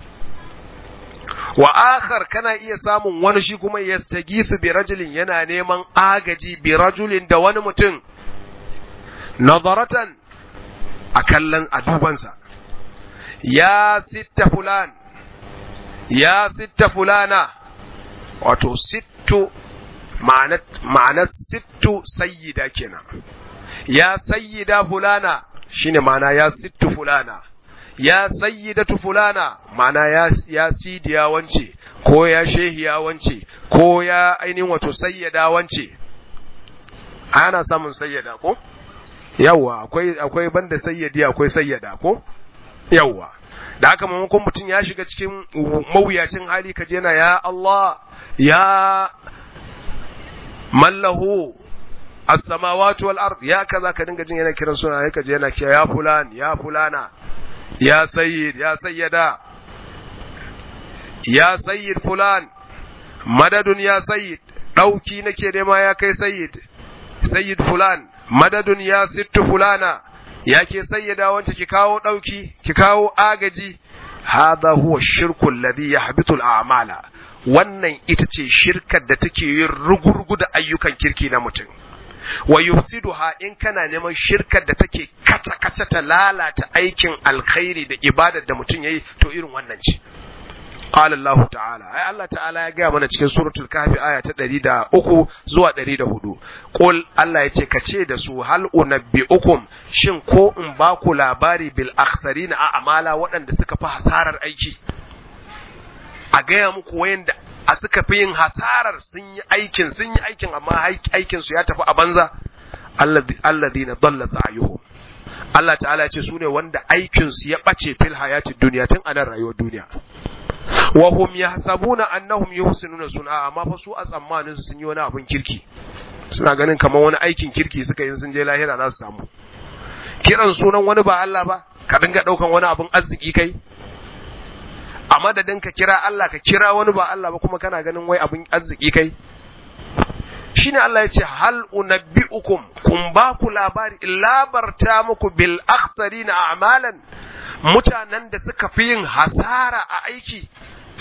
wa akhar kana iya samun wani shi kuma yastagisu bi rajulin yana neman agaji bi rajulin da wani mutum nadaratan a kallon a dubansa ya sitta fulan ya sitta fulana wato sittu ma'anar sittu sayyida kenan ya sayyida fulana shine ma'ana ya sittu fulana ya sayyidatu fulana ma'ana ya ya sidiya wance ko ya shehiya wance ko ya ainihin wato sayyada wance ana samun sayyada ko yawwa akwai akwai banda sayyadi akwai sayyada ko yawwa da haka maimakon mutum ya shiga cikin mawuyacin hali ka je na ya Allah ya mallahu as-samawati wal ard ya kaza ka dinga jin yana kiran suna ya kaje yana kiya ya fulan ya fulana ya sayyid ya sayyada ya sayyid fulan madadun ya sayyid dauki nake nema ya kai sayyid sayyid fulan madadun ya sittu fulana ya ke sayyada wance ki kawo ɗauki ki kawo agaji hadha huwa shirku alladhi yahbitu al-a'mala wannan ita ce shirkar da take yin rugurgu da ayyukan kirki na mutum wa yufsiduha in kana neman shirkar da take kata kata ta lalata aikin alkhairi da ibadar da mutum yayi to irin wannan ce قال الله تعالى أي الله تعالى يا جماعة من cikin suratul kahfi aya ta 103 zuwa 104 qul Allah yace kace da su hal unabbiukum shin ko in ba ku labari bil akhsarin a amala waɗanda suka fi hasarar aiki a gaya muku wayanda a suka fi yin hasarar sun yi aikin sun yi aikin amma aikin su ya tafi a banza alladhina dalla sa'yuhum Allah ta'ala ya ce su ne wanda aikin su ya bace fil hayatid duniya tun a nan rayuwar duniya wa hum yahsabuna annahum yuhsinuna sun'a amma fa su a tsammanin su sun yi wani abin kirki suna ganin kamar wani aikin kirki suka yi sun je lahira za su samu kiran sunan wani ba Allah ba ka dinga daukan wani abin arziki kai a madadin ka kira Allah ka kira wani ba Allah ba kuma kana ganin wai abin arziki kai shine Allah ya ce hal unabbiukum kun ba ku labari labarta muku bil akhsarina a'malan mutanen da suka fi yin hasara a aiki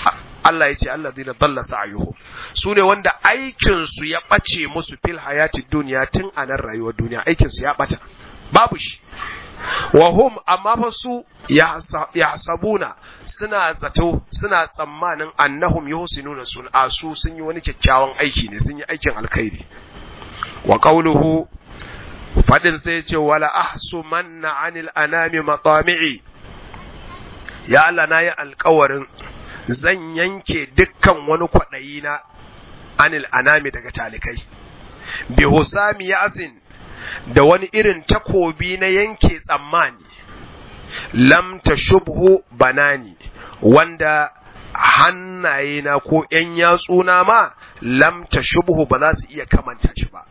Allah ya ce alladhina dalla sa'yuhum su ne wanda aikin su ya bace musu fil hayati duniya tun a nan rayuwar duniya aikin su ya bata babu shi wa hum amma fa su yahsabuna suna zato suna tsammanin annahum yuhsinuna sun asu sun yi wani kyakkyawan aiki ne sun yi aikin alkhairi wa qawluhu fadin sai ce wala ahsumanna anil anami matami'i ya Allah na yi alkawarin zan yanke dukkan wani kwaɗayi na anil anami daga talikai bi husami yasin da wani irin takobi na yanke tsammani lam shubhu banani wanda hannayena ko ‘yan yatsuna ma lam shubhu ba za su iya kamanta shi ba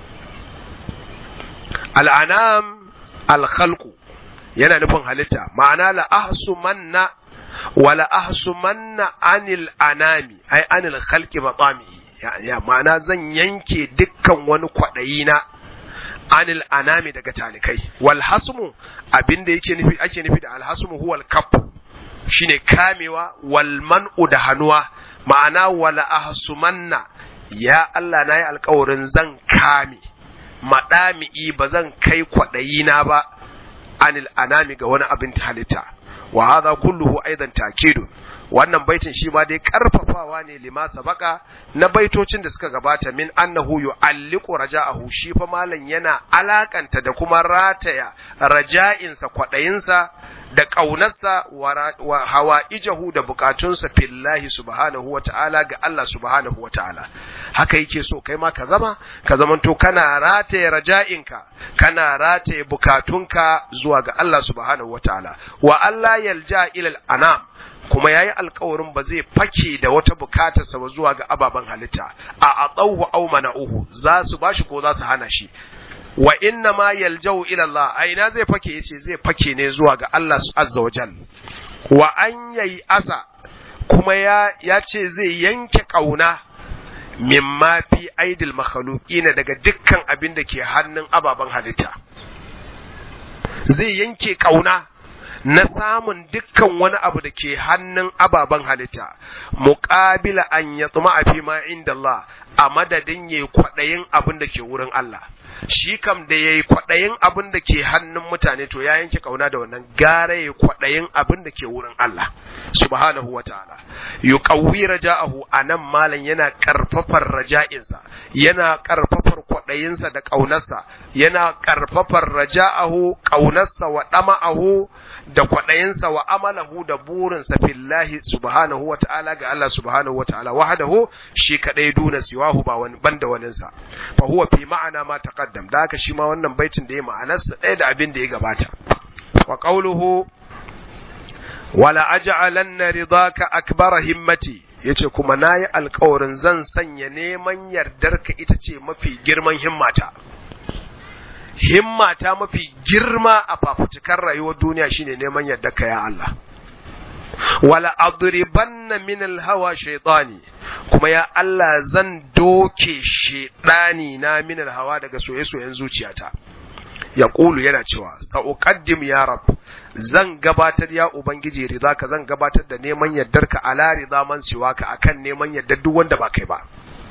al'anam alkhalku yana nufin halitta ma'ana la ahsumanna wala ahsumanna anil anami ai anil khalqi matami ya ma'ana zan yanke dukkan wani kwaɗayi na anil anami daga talikai wal hasmu abinda yake nufi ake nufi da al hasmu huwa al kaf shine kamewa wal man'u da hanuwa ma'ana wala ahsumanna ya Allah nayi alƙawarin zan kame madami'i ba zan kai kwaɗayi na ba anil anami ga wani abin halitta wa hadha kulluhu aidan takidun wannan baitin shi ma dai karfafawa ne lima sabaka na baitocin da suka gabata min annahu yu'alliqu raja'ahu shi fa malan yana alakanta da kuma rataya raja'insa kwadayinsa da ƙaunarsa wa hawa'ijahu da bukatunsa fillahi subhanahu wa ta'ala ga Allah subhanahu wa ta'ala haka yake so kai ma ka zama ka zamanto kana rataye raja'inka kana rataye bukatunka zuwa ga Allah subhanahu wa ta'ala wa Allah yalja ilal anam kuma yayi alkawarin ba zai fake da wata bukatarsa ba zuwa ga ababen halitta a atsawu aw mana'uhu za su bashi ko za su hana shi wa inna ma yaljau ila Allah a ina zai fake yace zai fake ne zuwa ga Allah azza wa jal wa an yayi asa kuma ya ya ce zai yanke kauna mimma fi aidil makhluqina daga dukkan abin da ke hannun ababen halitta zai yanke kauna na samun dukkan wani abu da ke hannun ababen halitta muqabila an yatma fi ma inda Allah a madadin yayi kwadayin abin da ke wurin Allah shi kam da yayi kwadayin abin da ke hannun mutane to ya yanke kauna da wannan gara yayi kwadayin abin da ke wurin Allah subhanahu wataala yuqawwi raja'ahu anan malan yana karfafar raja'insa yana karfafar kwadayinsa da kaunarsa yana karfafar raja'ahu kaunarsa wa dama'ahu da kwadayinsa wa amalahu da burinsa fillahi subhanahu wataala ga Allah subhanahu wataala wahdahu shi kadai duna siwahu ba wani banda waninsa fa huwa fi ma'ana ma taqaddam da haka shi ma wannan baitin da ya ma'anarsa ɗaya da abin da ya gabata wa qawluhu wala aj'alanna ridaka akbara himmati yace kuma nayi alƙawarin zan sanya neman yardarka ita ce mafi girman himmata himmata mafi girma a fafutukar rayuwar duniya shine neman yardarka ya Allah wala adribanna min alhawa shaytani kuma ya Allah zan doke shaytani na min alhawa daga soye-soyen zuciyata ya ƙulu yana cewa sa'uqaddim ya rab zan gabatar ya ubangiji rida ka zan gabatar da neman yardarka ala rida man siwaka akan neman yardar duk wanda ba kai ba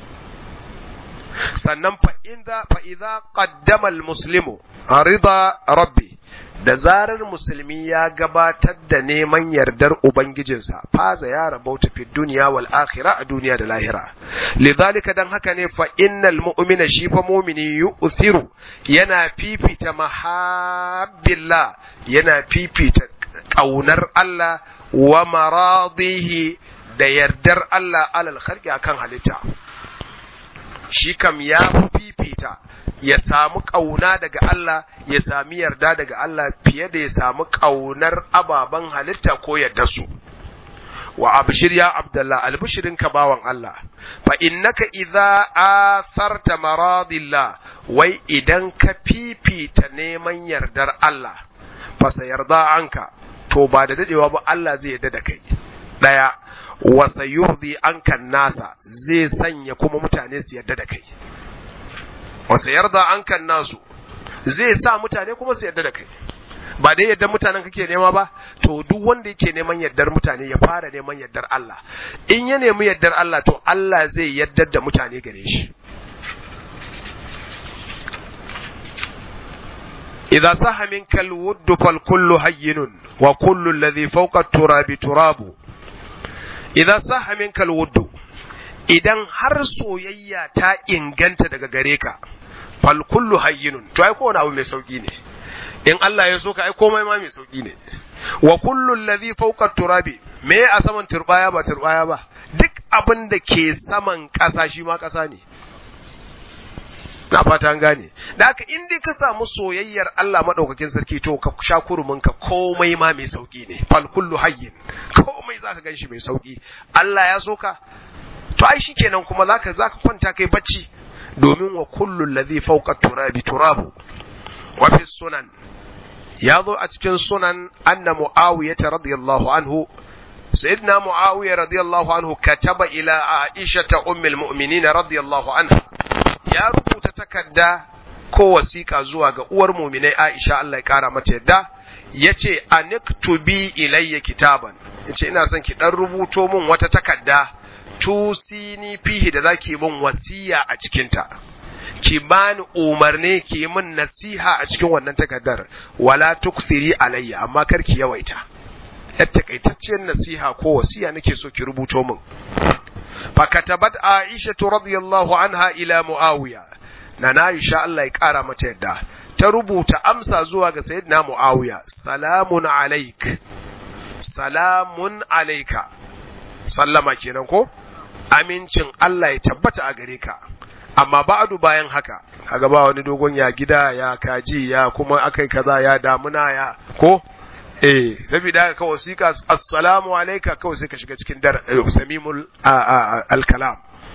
sannan fa idza fa idza qaddama al muslimu rida rabbi da zarar musulmi ya gabatar da neman yardar ubangijinsa faza ya rabauta fi duniya wal akhirah a duniya da lahira lidhalika dan haka ne fa innal mu'mina shi fa mu'mini yu'thiru yana fifita mahabbillah yana fifita kaunar Allah wa maradihi da yardar Allah alal khalqi akan halitta shi kam ya fifita ya samu ƙauna daga Allah ya sami yarda daga Allah fiye da ya samu ƙaunar ababen halitta ko yarda su wa abshir ya abdullah albishirin ka bawan Allah fa innaka idza atharta maradillah wai idan ka fifita neman yardar Allah fa sayarda anka to ba da dadewa ba Allah zai yarda da kai daya wa sayurdi anka nasa zai sanya kuma mutane su yarda da kai wasa yarda an kan nasu zai sa mutane kuma su yarda da kai ba dai yardar mutanen kake nema ba to duk wanda yake neman yardar mutane ya fara neman yardar Allah in ya nemi yardar Allah to Allah zai yardar da mutane gare shi idza saha minka alwudd fal kullu hayyinun wa kullu alladhi fawqa turabi turabu idza saha minka alwudd idan har soyayya ta inganta daga gare ka fal kullu hayyinun to ai kowane abu mai sauki ne in Allah ya so ka ai komai ma mai sauki ne wa kullu alladhi fawqa turabi me a saman turbaya ba turbaya ba duk abin da ke saman ƙasa shi ma ƙasa ne na fata gane da haka in dai ka samu soyayyar Allah madaukakin sarki to ka sha kurumin ka komai ma mai sauki ne fal kullu hayyin komai zaka ganshi mai sauki Allah ya so ka to ai shikenan kuma zaka zaka kwanta kai bacci domin wa kullu alladhi fawqa turabi turabu wa fi sunan ya zo a cikin sunan anna muawiya radiyallahu anhu sayyidina muawiya radiyallahu anhu kataba ila aisha ummul mu'minin radiyallahu anha ya rubuta takarda ko wasiƙa zuwa ga uwar muminai Aisha Allah ya ƙara mata yadda ya ce aniktubi ilayya kitaban ya ce ina son ki ɗan rubuto min wata takarda tusini fihi da zaki min wasiya a cikinta ki bani umarni ki min nasiha a cikin wannan takardar wala tuksiri alayya amma kar ki yawaita yar takaitacciyar nasiha ko wasiya nake so ki rubuto min فكتبت عائشة رضي الله عنها إلى معاوية نانا عائشة الله يقارى متى تربو تأمسى زواج سيدنا معاوية سلام عليك سلام عليك سلم كينكو amincin Allah ya tabbata a gare ka amma ba'adu bayan haka kaga ba wani dogon ya gida ya kaji ya kuma akai kaza ya damuna ya ko eh saboda haka kawai wasiƙa assalamu alayka kawai sai ka shiga cikin dar samimul al-kalam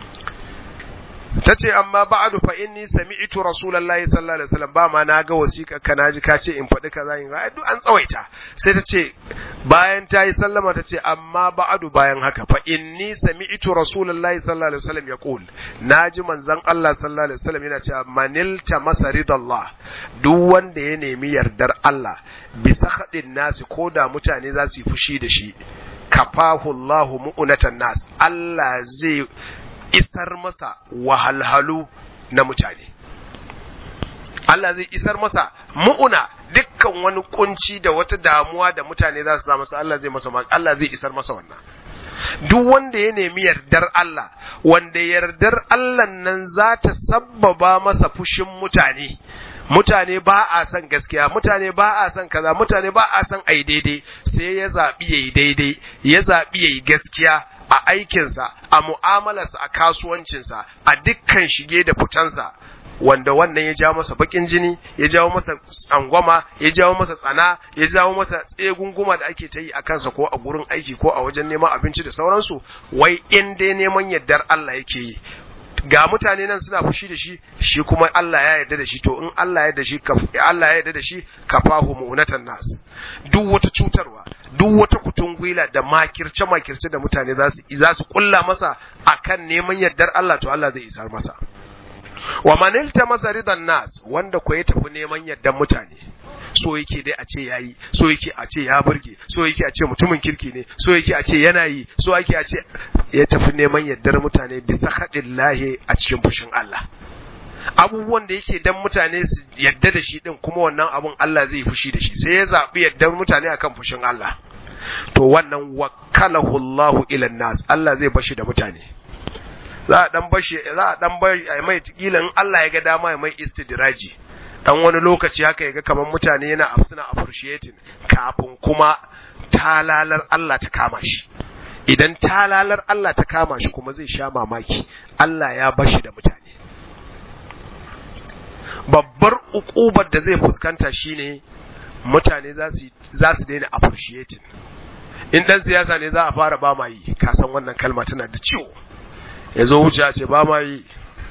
tace amma ba'du fa inni sami'tu rasulullahi sallallahu alaihi wasallam ba ma na ga wasiƙa ka naji ka ce in faɗi kaza in ga duk an tsawaita sai ta ce bayan ta yi sallama ta ce amma ba'du bayan haka fa inni sami'tu rasulullahi sallallahu alaihi wasallam yaqul naji manzon Allah sallallahu alaihi wasallam yana cewa manilta masaridallah duk wanda ya nemi yardar Allah bisa haɗin nasi ko da mutane za su yi fushi da shi kafahu Allahu mu'unatan nas Allah zai isar masa wahalhalu na mutane Allah zai isar masa mu'una dukkan wani kunci da wata damuwa da mutane za su masa Allah zai masa Allah zai isar masa wannan duk wanda ya nemi yardar Allah wanda yardar Allah nan za ta sabbaba masa fushin mutane mutane ba a son gaskiya mutane ba a son kaza mutane ba a son ai daidai sai ya zaɓi yayi daidai ya zaɓi yayi gaskiya a aikinsa a mu'amalarsa a kasuwancinsa a dukkan shige da fitansa wanda wannan ya jawo masa bakin jini ya jawo masa tsangwama ya jawo masa tsana ya jawo masa tsegunguma da ake ta yi a kansa ko a gurin aiki ko a wajen neman abinci da sauransu wai in dai neman yardar Allah yake yi ga mutane nan suna fushi da shi shi kuma Allah ya yarda da shi to in Allah ya yarda shi Allah ya yarda da shi kafahu mu'natan nas duk wata cutarwa duk wata kutungwila da makirce makirce da mutane za su za su kulla masa akan neman yardar Allah to Allah zai isar masa wa man iltamasa ridan nas wanda ko ya tafi neman yardar mutane so yake dai a ce yayi so yake a ce ya burge so yake a ce mutumin kirki ne so yake a ce yana yi so yake a ce ya tafi neman yardar mutane bisa haɗin lahi a cikin fushin Allah abubuwan da yake dan mutane su yadda da shi din kuma wannan abun Allah zai fushi da shi sai ya zaɓi yardar mutane akan fushin Allah to wannan wakalahu Allahu ila nas Allah zai bashi da mutane za a dan bashi za a dan bai mai kila in Allah ya ga dama ya mai istidraji dan wani lokaci haka yaga kamar mutane yana suna appreciating kafin kuma talalar Allah ta kama shi idan talalar Allah ta kama shi kuma zai sha mamaki Allah ya bashi da mutane babbar ukubar da zai fuskanta shine mutane za su za su daina appreciating in dan siyasa ne za a fara ba ma yi ka san wannan kalma tana da ciwo yazo wuce ce ba ma yi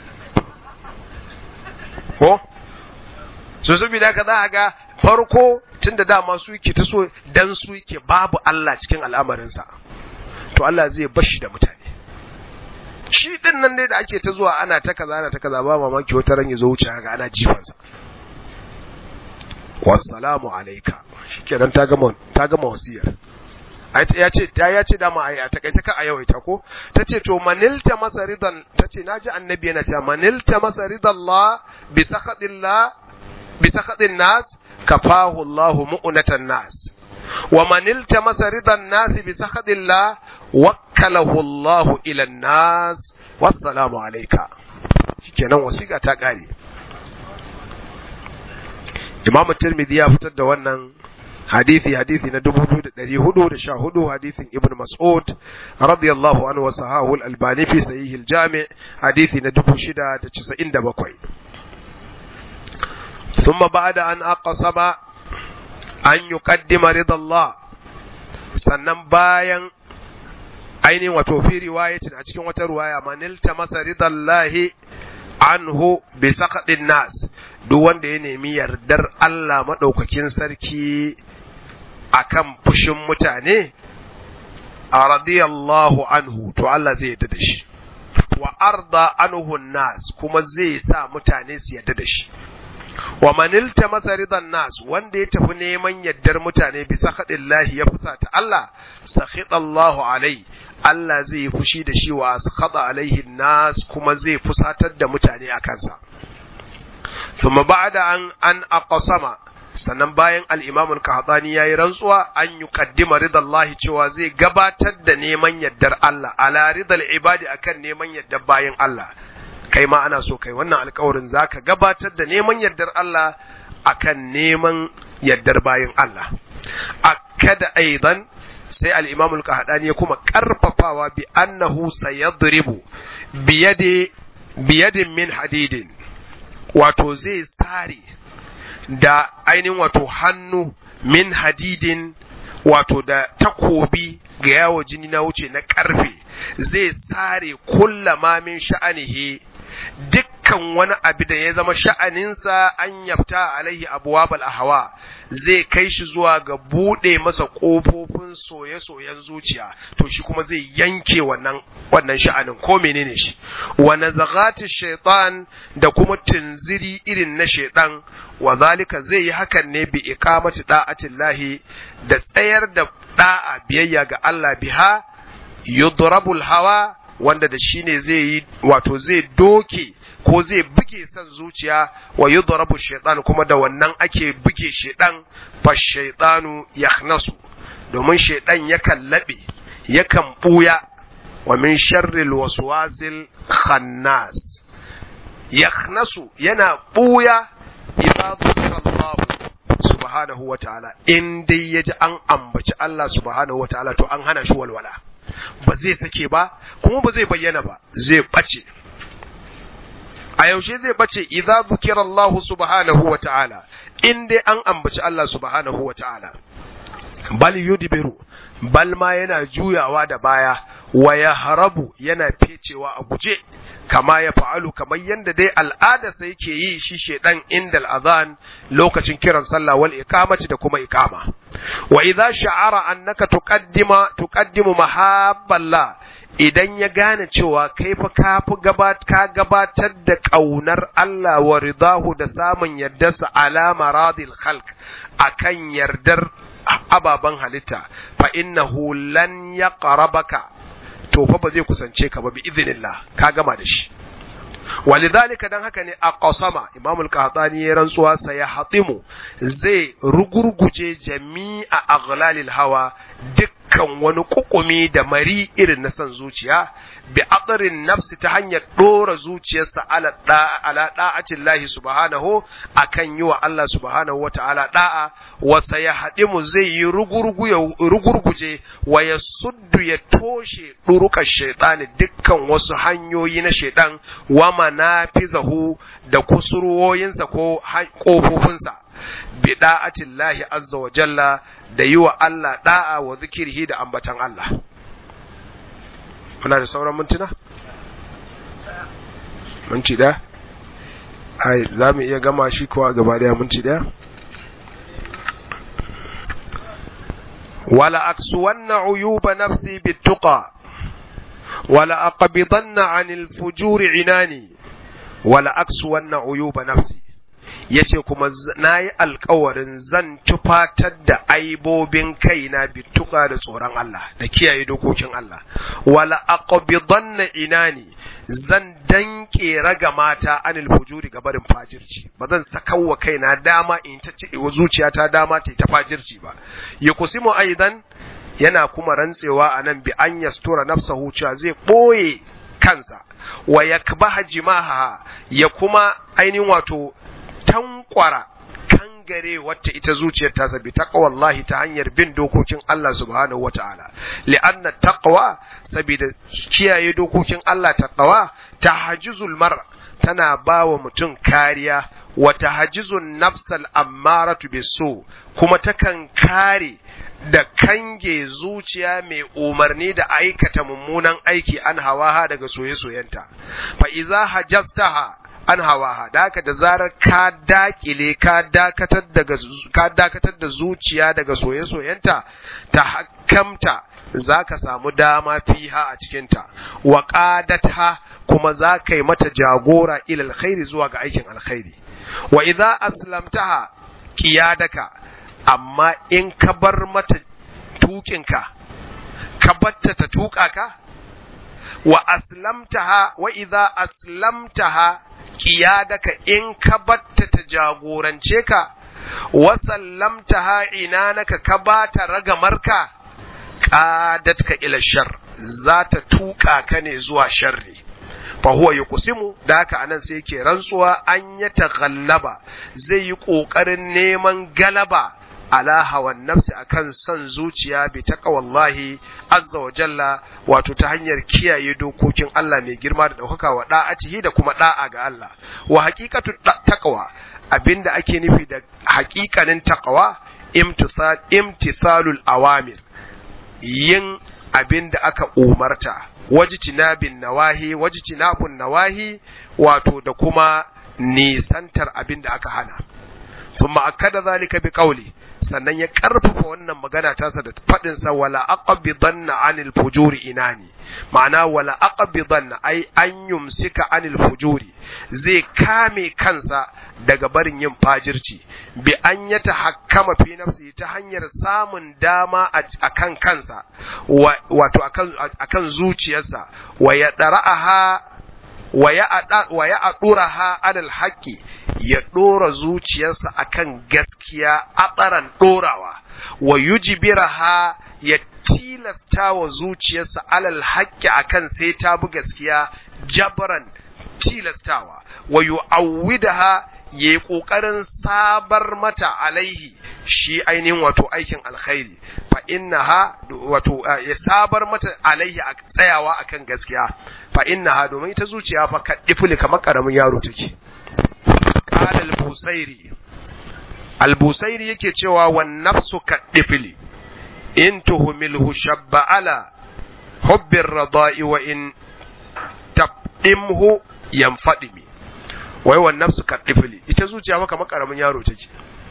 ko so saboda haka za a ga farko tun da dama su yake ta so dan su yake babu Allah cikin al'amarinsa to Allah zai bashi da mutane shi din nan dai da ake ta zuwa ana ta kaza ana ta kaza ba mamaki wata ran ya zo wuce haka ana jifansa wassalamu alayka shikenan ta gama ta gama wasiyar ya ce ta ya ce dama ai a takaice ka a yawaita ko tace to manilta masa ridan tace naji annabi yana cewa manilta masa ridallah bi sakhatillah bi sakhatin nas kafahu Allah mu'natan nas wa manilta masa ridan nas bi sakhatillah wakkalahu Allah ila nas wassalamu alayka shikenan wasiqa ta kare Imam Tirmidhi ya fitar da wannan hadithi hadithi na 2414 hadithin Ibn Mas'ud radiyallahu anhu wa sahahu al-Albani fi sahih al-Jami' hadithi na 697 ثم بعد أن أقسم أن يقدم رضا الله sannan bayan ainihin wato fi riwayatin a cikin wata ruwaya manilta masa ridallahi anhu bi saqatin nas duk wanda ya nemi yardar Allah madaukakin sarki akan fushin mutane a radiyallahu anhu to Allah zai yarda da shi wa arda anhu nas kuma zai sa mutane su yarda da shi wa manilta masa ridan nas wanda ya tafi neman yaddar mutane bisa lahi ya fusata Allah sakhita Allahu alai Allah zai fushi da shi wa askhata alaihi nas kuma zai fusatar da mutane a kansa thumma ba'da an an aqsama sannan bayan al-Imam al-Qahtani yayi rantsuwa an yuqaddima ridallahi cewa zai gabatar da neman yaddar Allah ala ridal ibadi akan neman yaddar bayan Allah kai ma ana so kai wannan alkawarin zaka gabatar da neman yardar Allah akan neman yardar bayan Allah akada aidan sai al-Imam al-Qahdani ya kuma karfafawa bi annahu sayadribu biyadi biyadin min hadidin wato zai sare da ainihin wato hannu min hadidin wato da takobi ga yawo jini na wuce na karfe zai sare kullama min sha'anihi dukkan wani abu da ya zama sha'aninsa an yafta alaihi abuwabal hawa zai kai shi zuwa ga buɗe masa ƙofofin soye-soyen zuciya to shi kuma zai yanke wannan wannan sha'anin ko menene shi wa nazagati shaitan da kuma tunziri irin na shaitan wa zalika zai yi hakan ne bi iqamati da'atillahi da tsayar da da'a biyayya ga Allah biha yudrabul hawa wanda da shi ne zai yi wato zai doke ko zai buge san zuciya wa yudrabu shaitan kuma da wannan ake buge shaitan fa shaitanu yahnasu domin shaitan yakan labe yakan buya wa min sharril waswasil khannas yahnasu yana buya idza dhukira Allah subhanahu wa ta'ala in dai yaji an ambaci Allah subhanahu wa ta'ala to an hana shi walwala ba zai sake ba kuma ba zai bayyana ba zai ɓace a yaushe zai ɓace idza zukira Allah subhanahu wa ta'ala in dai an ambaci Allah subhanahu wa ta'ala bal yudbiru bal ma yana juyawa da baya wa ya harabu yana fecewa a guje kama ya fa'alu kamar yadda dai al'adarsa yake yi shi shedan inda al'azan lokacin kiran sallah wal iqamati da kuma iqama wa idza sha'ara annaka tuqaddima tuqaddimu mahabballah idan ya gane cewa kai fa ka fi gabat ka gabatar da kaunar Allah wa ridahu da samun yardarsa ala maradil khalq akan yardar ababan halitta fa innahu lan yaqrabaka to fa ba zai kusance ka ba bi idhnillah ka gama da shi walidhalika dan haka ne aqsama imam al-qahtani ya rantsuwa sai ya hatimu zai rugurguje jami'a aghlalil hawa dukkan wani kukumi da mari irin na san zuciya bi aqrin nafsi ta hanyar dora zuciyarsa ala da'a ala da'atin lahi subhanahu akan yi wa Allah subhanahu wa ta'ala da'a wa sayahdimu zai yi rugurgu ya rugurguje wa yasuddu ya toshe durukan shaytani dukkan wasu hanyoyi na shaytan wa manafizahu da kusurwoyinsa ko kofofinsa bi da'atin lahi azza wa jalla da yi wa Allah da'a wa zikirhi da ambatan Allah muna da sauran mintuna? minti ɗaya? ai za mu iya gama shi kuwa gaba daya minti ɗaya? wala aksuwanna uyuba nafsi bittuqa wala aqbidanna anil fujuri inani wala aksuwanna uyuba nafsi yace kuma nayi alkawarin zan tufatar da aibobin kaina bituka da tsoron Allah da kiyaye dokokin Allah wala aqbidanna inani zan danke raga mata anil fujuri ga barin fajirci ba zan sakawa kaina dama in ta ci zuciyata dama ta ta fajirci ba yakusimu aidan yana kuma rantsewa anan bi an yastura nafsahu cewa zai boye kansa wa yakbaha jimaha ya kuma ainihin wato tankwara kangare wacce ita zuciyar ta sabi taqwallahi ta hanyar bin dokokin Allah subhanahu wataala li'anna taqwa saboda kiyaye dokokin Allah taqwa tahajjuzul mar tana bawa mutum kariya wa tahajjuzun nafsal ammaratu bisu kuma takan kare da kange zuciya mai umarni da aikata mummunan aiki an hawaha daga soye-soyenta fa iza hajjastaha an hawaha da haka da zarar ka dakile ka dakatar daga ka dakatar da zuciya daga soye-soyenta ta hakamta zaka samu dama fiha a cikinta wa qadatha kuma za ka yi mata jagora ila alkhairi zuwa ga aikin alkhairi wa idza aslamtaha qiyadaka amma in ka bar mata tukinka ka batta ta tuka ka wa aslamtaha wa idza aslamtaha qiyadaka in ka batta ta jagorance ka wa sallamtaha inanaka ka bata ragamarka qadatka ila shar za ta tuka ka ne zuwa sharri fa huwa yuqsimu da haka anan sai yake rantsuwa an ya taghallaba zai yi kokarin neman galaba ala hawan nafsi akan son zuciya bi taqwallahi azza wa jalla wato ta hanyar kiyaye dokokin Allah mai girma da daukaka wa da'atihi da kuma da'a ga Allah wa haqiqatu taqwa abinda ake nufi da haƙiƙanin taqwa imtisal imtisalul awamir yin abinda aka umarta wajitinabin nawahi wajitinabun nawahi wato da kuma nisantar abinda aka hana kuma akada zalika bi qawli sannan ya karfafa wannan magana tasa da faɗin sa wala aqbidanna anil fujuri inani ma'ana wala aqbidanna ai an yumsika anil fujuri zai kame kansa daga barin yin fajirci bi an ya tahakkama fi nafsi ta hanyar samun dama a kan kansa wato akan zuciyarsa wa ya dara'aha wa ya aɗuraha alal haƙƙi ya ɗora zuciyarsa akan gaskiya a ɗorawa wa yujibiraha ya tilasta wa zuciyarsa alal haƙƙi akan sai ta bi gaskiya jabran tilastawa wa yu'awwidaha ya yi ƙoƙarin sabar mata alaihi shi ainihin wato aikin alkhairi fa innaha wato ya sabar mata alaihi a tsayawa akan gaskiya fa innaha domin ita zuciya fa kaddifuli kamar karamin yaro take qala al-busairi al-busairi yake cewa wan nafsu kaddifuli in tuhmilhu shabba ala hubbir radai wa in tabdimhu yanfadimi wai wan nafsu kaddifuli ita zuciya fa kamar karamin yaro take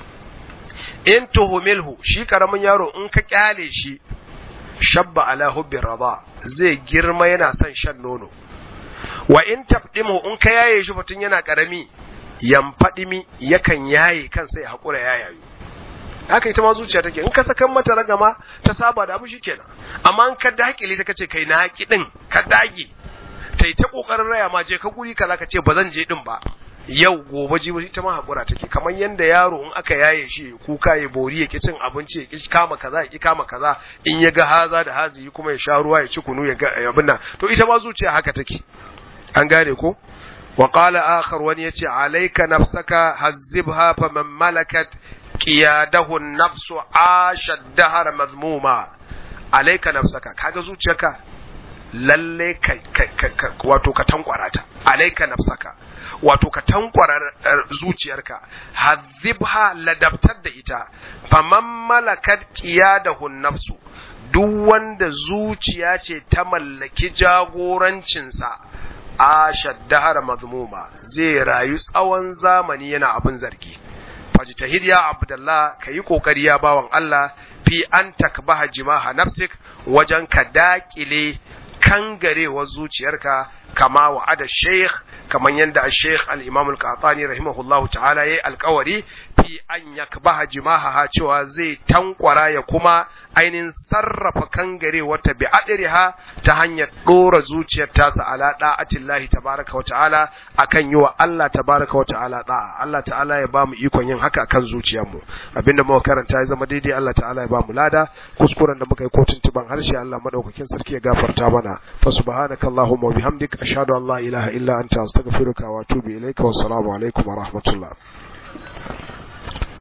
in tuhumilhu shi karamin yaro in ka kyale shi shabba ala hubbi rada zai girma yana son shan nono wa in tabdimu in ka yaye shi mutun yana karami yamfadimi yakan yaye kansa ya hakura ya yayu haka ita ma zuciya take in ka sakan mata ragama ta saba da abu shikenan amma in ka dakile ta kace kai na haƙi din ka dage tai ta kokarin raya ma je ka guri kaza ka ce ba zan je din ba yau gobe jibi ita ma hakura take kamar yanda yaro in aka yaye shi kuka ya bori ya ki cin abinci ya ki kama kaza ya ki kama kaza in ya ga haza da hazi kuma ya sha ruwa ya ci kunu ya ga abin nan to ita ma zuciya haka take an gane ko wa qala akhar wani yace alayka nafsaka hazzibha faman malakat qiyadahu an-nafsu asha dahar mazmuma alayka nafsaka kaga zuciyarka lalle ka wato ka tankwara ta alayka nafsaka wato ka tankwara zuciyarka hazibha ladabtar da ita faman malakat qiyadahu nafsu duk wanda zuciya ce ta mallaki jagorancinsa a shaddahar mazmuma zai rayu tsawon zamani yana abin zargi fajtahid ya abdullah kayi kokari ya bawan Allah fi an takbaha jimaha nafsik wajen ka dakile kangarewar zuciyarka kama wa'ada sheikh kaman yanda sheikh al-imam al-qatani rahimahullahu ta'ala yayi alkawari fi an yakbaha jimaha cewa zai tankwara ya kuma ainihin sarrafa kangare wata bi adriha ta hanyar dora zuciyar tasa ala da'atillahi tabaraka wa ta'ala akan yi wa Allah tabaraka wa ta'ala da'a Allah ta'ala ya bamu ikon yin haka akan zuciyarmu abinda muka karanta ya zama daidai Allah ta'ala ya bamu lada kuskuren da muka yi kotun tuban harshe Allah madaukakin sarki ya gafarta mana fa subhanaka allahumma wa bihamdik ashhadu an la ilaha illa anta astaghfiruka wa atubu ilaika wa assalamu alaikum wa rahmatullah